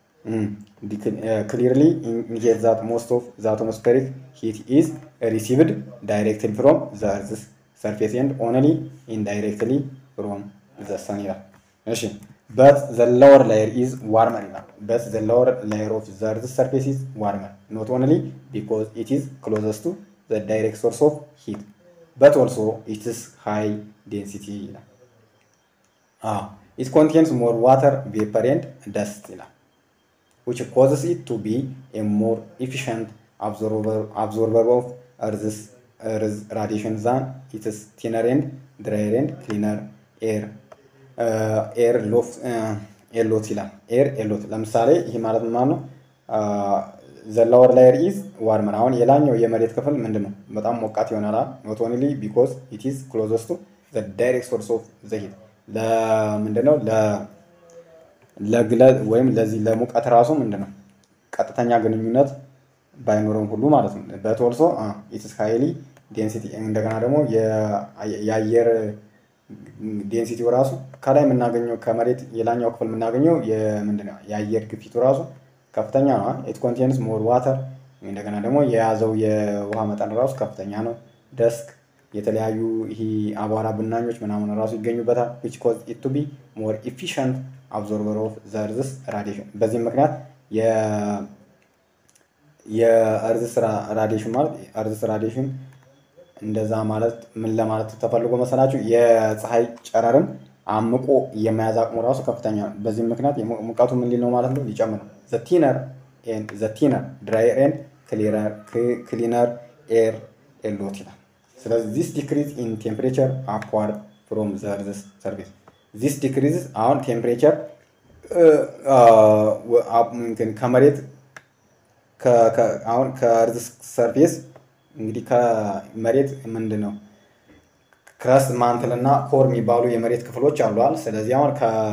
ክሊርሊ ኢንዲኬት ዛት ሞስት ኦፍ ዘ አትሞስፌሪክ ሂት ኢዝ ሪሲቭድ ዳይሬክትሊ ፍሮም ዘ እርዝስ ሰርፌስ ኤንድ ኦንሊ ኢንዳይሬክትሊ ፍሮም ዘ ሰን ይላል። እሺ በት ዘ ሎወር ላየር ኢዝ ዋርመር ይላል። በት ዘ ሎወር ላየር ኦፍ ዘ እርዝስ ሰርፌስ ኢዝ ዋርመር ኖት ኦንሊ ቢኮዝ ኢት ኢዝ ክሎዘስ ቱ ዘ ዳይሬክት ሶርስ ኦፍ ሂት በት ኦልሶ ኢትስ ሃይ ዴንሲቲ ይላል። ኢት ኮንቴንስ ሞር ዋተር ቬፐር ኤንድ ደስት ይላል which causes it to be a more efficient absorber, absorber of Earth's, Earth's radiation than its thinner and drier and cleaner air. ኤር ሎት ኤሎት ይላል። ኤር ኤሎት ለምሳሌ ይህ ማለት ምን ማለት ነው? ዘላወር ላየር ኢዝ ዋርመር። አሁን የላኛው የመሬት ክፍል ምንድን ነው? በጣም ሞቃት ይሆናል። ኖት ኦንሊ ቢኮዝ ኢት ኢዝ ክሎዘስ ቱ ዘ ዳይሬክት ሶርስ ኦፍ ዘ ሂት ለምንድን ነው ለግለት ወይም ለዚህ ለሙቀት ራሱ ምንድን ነው ቀጥተኛ ግንኙነት ባይኖረም ሁሉ ማለት ነው። በቶልሶ ኢትስ ሃይሊ ዴንሲቲ እንደገና ደግሞ የአየር ዴንሲቲው ራሱ ከላይ የምናገኘው ከመሬት የላኛው ክፍል የምናገኘው ምንድን ነው የአየር ግፊቱ ራሱ ከፍተኛ ነው። ኢት ኮንቴንስ ሞር ዋተር እንደገና ደግሞ የያዘው የውሃ መጠን ራሱ ከፍተኛ ነው። ደስክ የተለያዩ ይሄ አቧራ ብናኞች ምናምን ራሱ ይገኙበታል። ዊች ኮዝ ኢት ቱ ቢ ሞር ኢፊሽንት አብዞርበር ኦፍ ዘ እርዝስ ራዲሽን። በዚህም ምክንያት የእርዝስ ራዲሽን ማለት እርዝስ ራዲሽን እንደዛ ማለት ምን ለማለት ተፈልጎ መሰላችሁ? የፀሐይ ጨረርን አምቆ የመያዝ አቅሙ ራሱ ከፍተኛ ነው። በዚህም ምክንያት ሙቀቱ ምን ሊል ነው ማለት ነው ሊጨምር ነው። ዘቲነር ዘቲነር ድራየር ኤንድ ክሊነር ኤር ኤሎት ይላል። ስለዚህ ዚስ ዲክሪዝ ኢን ቴምፕሬቸር አፕዋርድ ፍሮም ዘ እርዝስ ሰርፌስ ዚስ ዲክሪዝ አሁን ቴምፕሬቸር ከመሬት አሁን ከእርዝ ሰርፌስ እንግዲህ ከመሬት ምንድን ነው ክረስት ማንትል እና ኮር የሚባሉ የመሬት ክፍሎች አሏል። ስለዚህ አሁን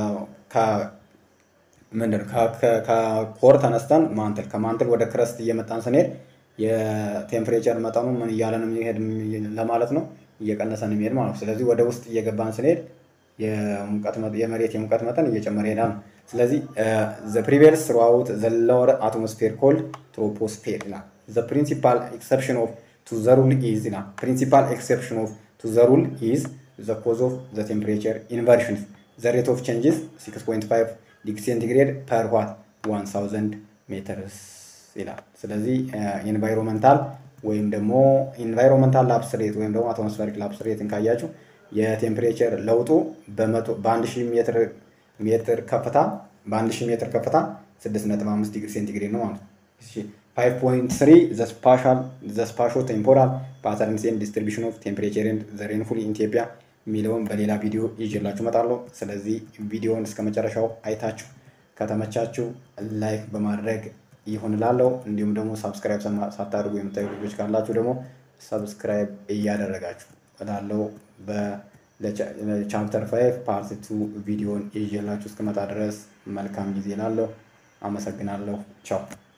ምንድን ነው ከኮር ተነስተን ማንትል ከማንትል ወደ ክረስት እየመጣን ስንሄድ የቴምፕሬቸር መጠኑ ምን እያለ ነው የሚሄድ ለማለት ነው እየቀነሰ ነው የሚሄድ ማለት ነው። ስለዚህ ወደ ውስጥ እየገባን ስንሄድ የመሬት የሙቀት መጠን እየጨመረ ይሄዳል ነው። ስለዚህ ዘ ፕሪቬልስ ስሩአውት ዘ ሎወር አትሞስፌር ኮልድ ትሮፖስፌር ይላል። ዘ ፕሪንሲፓል ኤክሰፕሽን ኦፍ ቱ ዘ ሩል ኢዝ ይላል። ፕሪንሲፓል ኤክሰፕሽን ኦፍ ቱ ዘ ሩል ኢዝ ዘ ኮዝ ኦፍ ዘ ቴምፕሬቸር ኢንቨርሽን ዘ ሬት ኦፍ ቼንጅስ 6.5 ዲግሪ ሴንቲግሬድ ፐር ዋት 1000 ሜትርስ ይላል። ስለዚህ ኢንቫይሮንመንታል ወይም ደግሞ ኢንቫይሮንመንታል ላፕስ ሬት ወይም ደግሞ አትሞስፌሪክ ላፕስ ሬትን ካያችሁ የቴምፕሬቸር ለውጡ በአንድ ሺህ ሜትር ሜትር ከፍታ በአንድ ሺህ ሜትር ከፍታ 6.5 ዲግሪ ሴንቲግሬድ ነው ማለት ነው። 5.3 ዘ ስፓሻል ዘ ስፓሾ ቴምፖራል ፓተርንስ ኤንድ ዲስትሪቢሽን ኦፍ ቴምፕሬቸር ኤንድ ዘ ሬንፉል ኢን ኢትዮጵያ የሚለውን በሌላ ቪዲዮ ይዤላችሁ እመጣለሁ። ስለዚህ ቪዲዮውን እስከ መጨረሻው አይታችሁ ከተመቻችሁ ላይክ በማድረግ ይሁን እላለሁ። እንዲሁም ደግሞ ሳብስክራይብ ሳታደርጉ የምታዩ ልጆች ካላችሁ ደግሞ ሰብስክራይብ እያደረጋችሁ እላለሁ። በቻፕተር ፋይቭ ፓርት ቱ ቪዲዮን ይዤላችሁ እስከመጣ ድረስ መልካም ጊዜ እላለሁ። አመሰግናለሁ። ቻው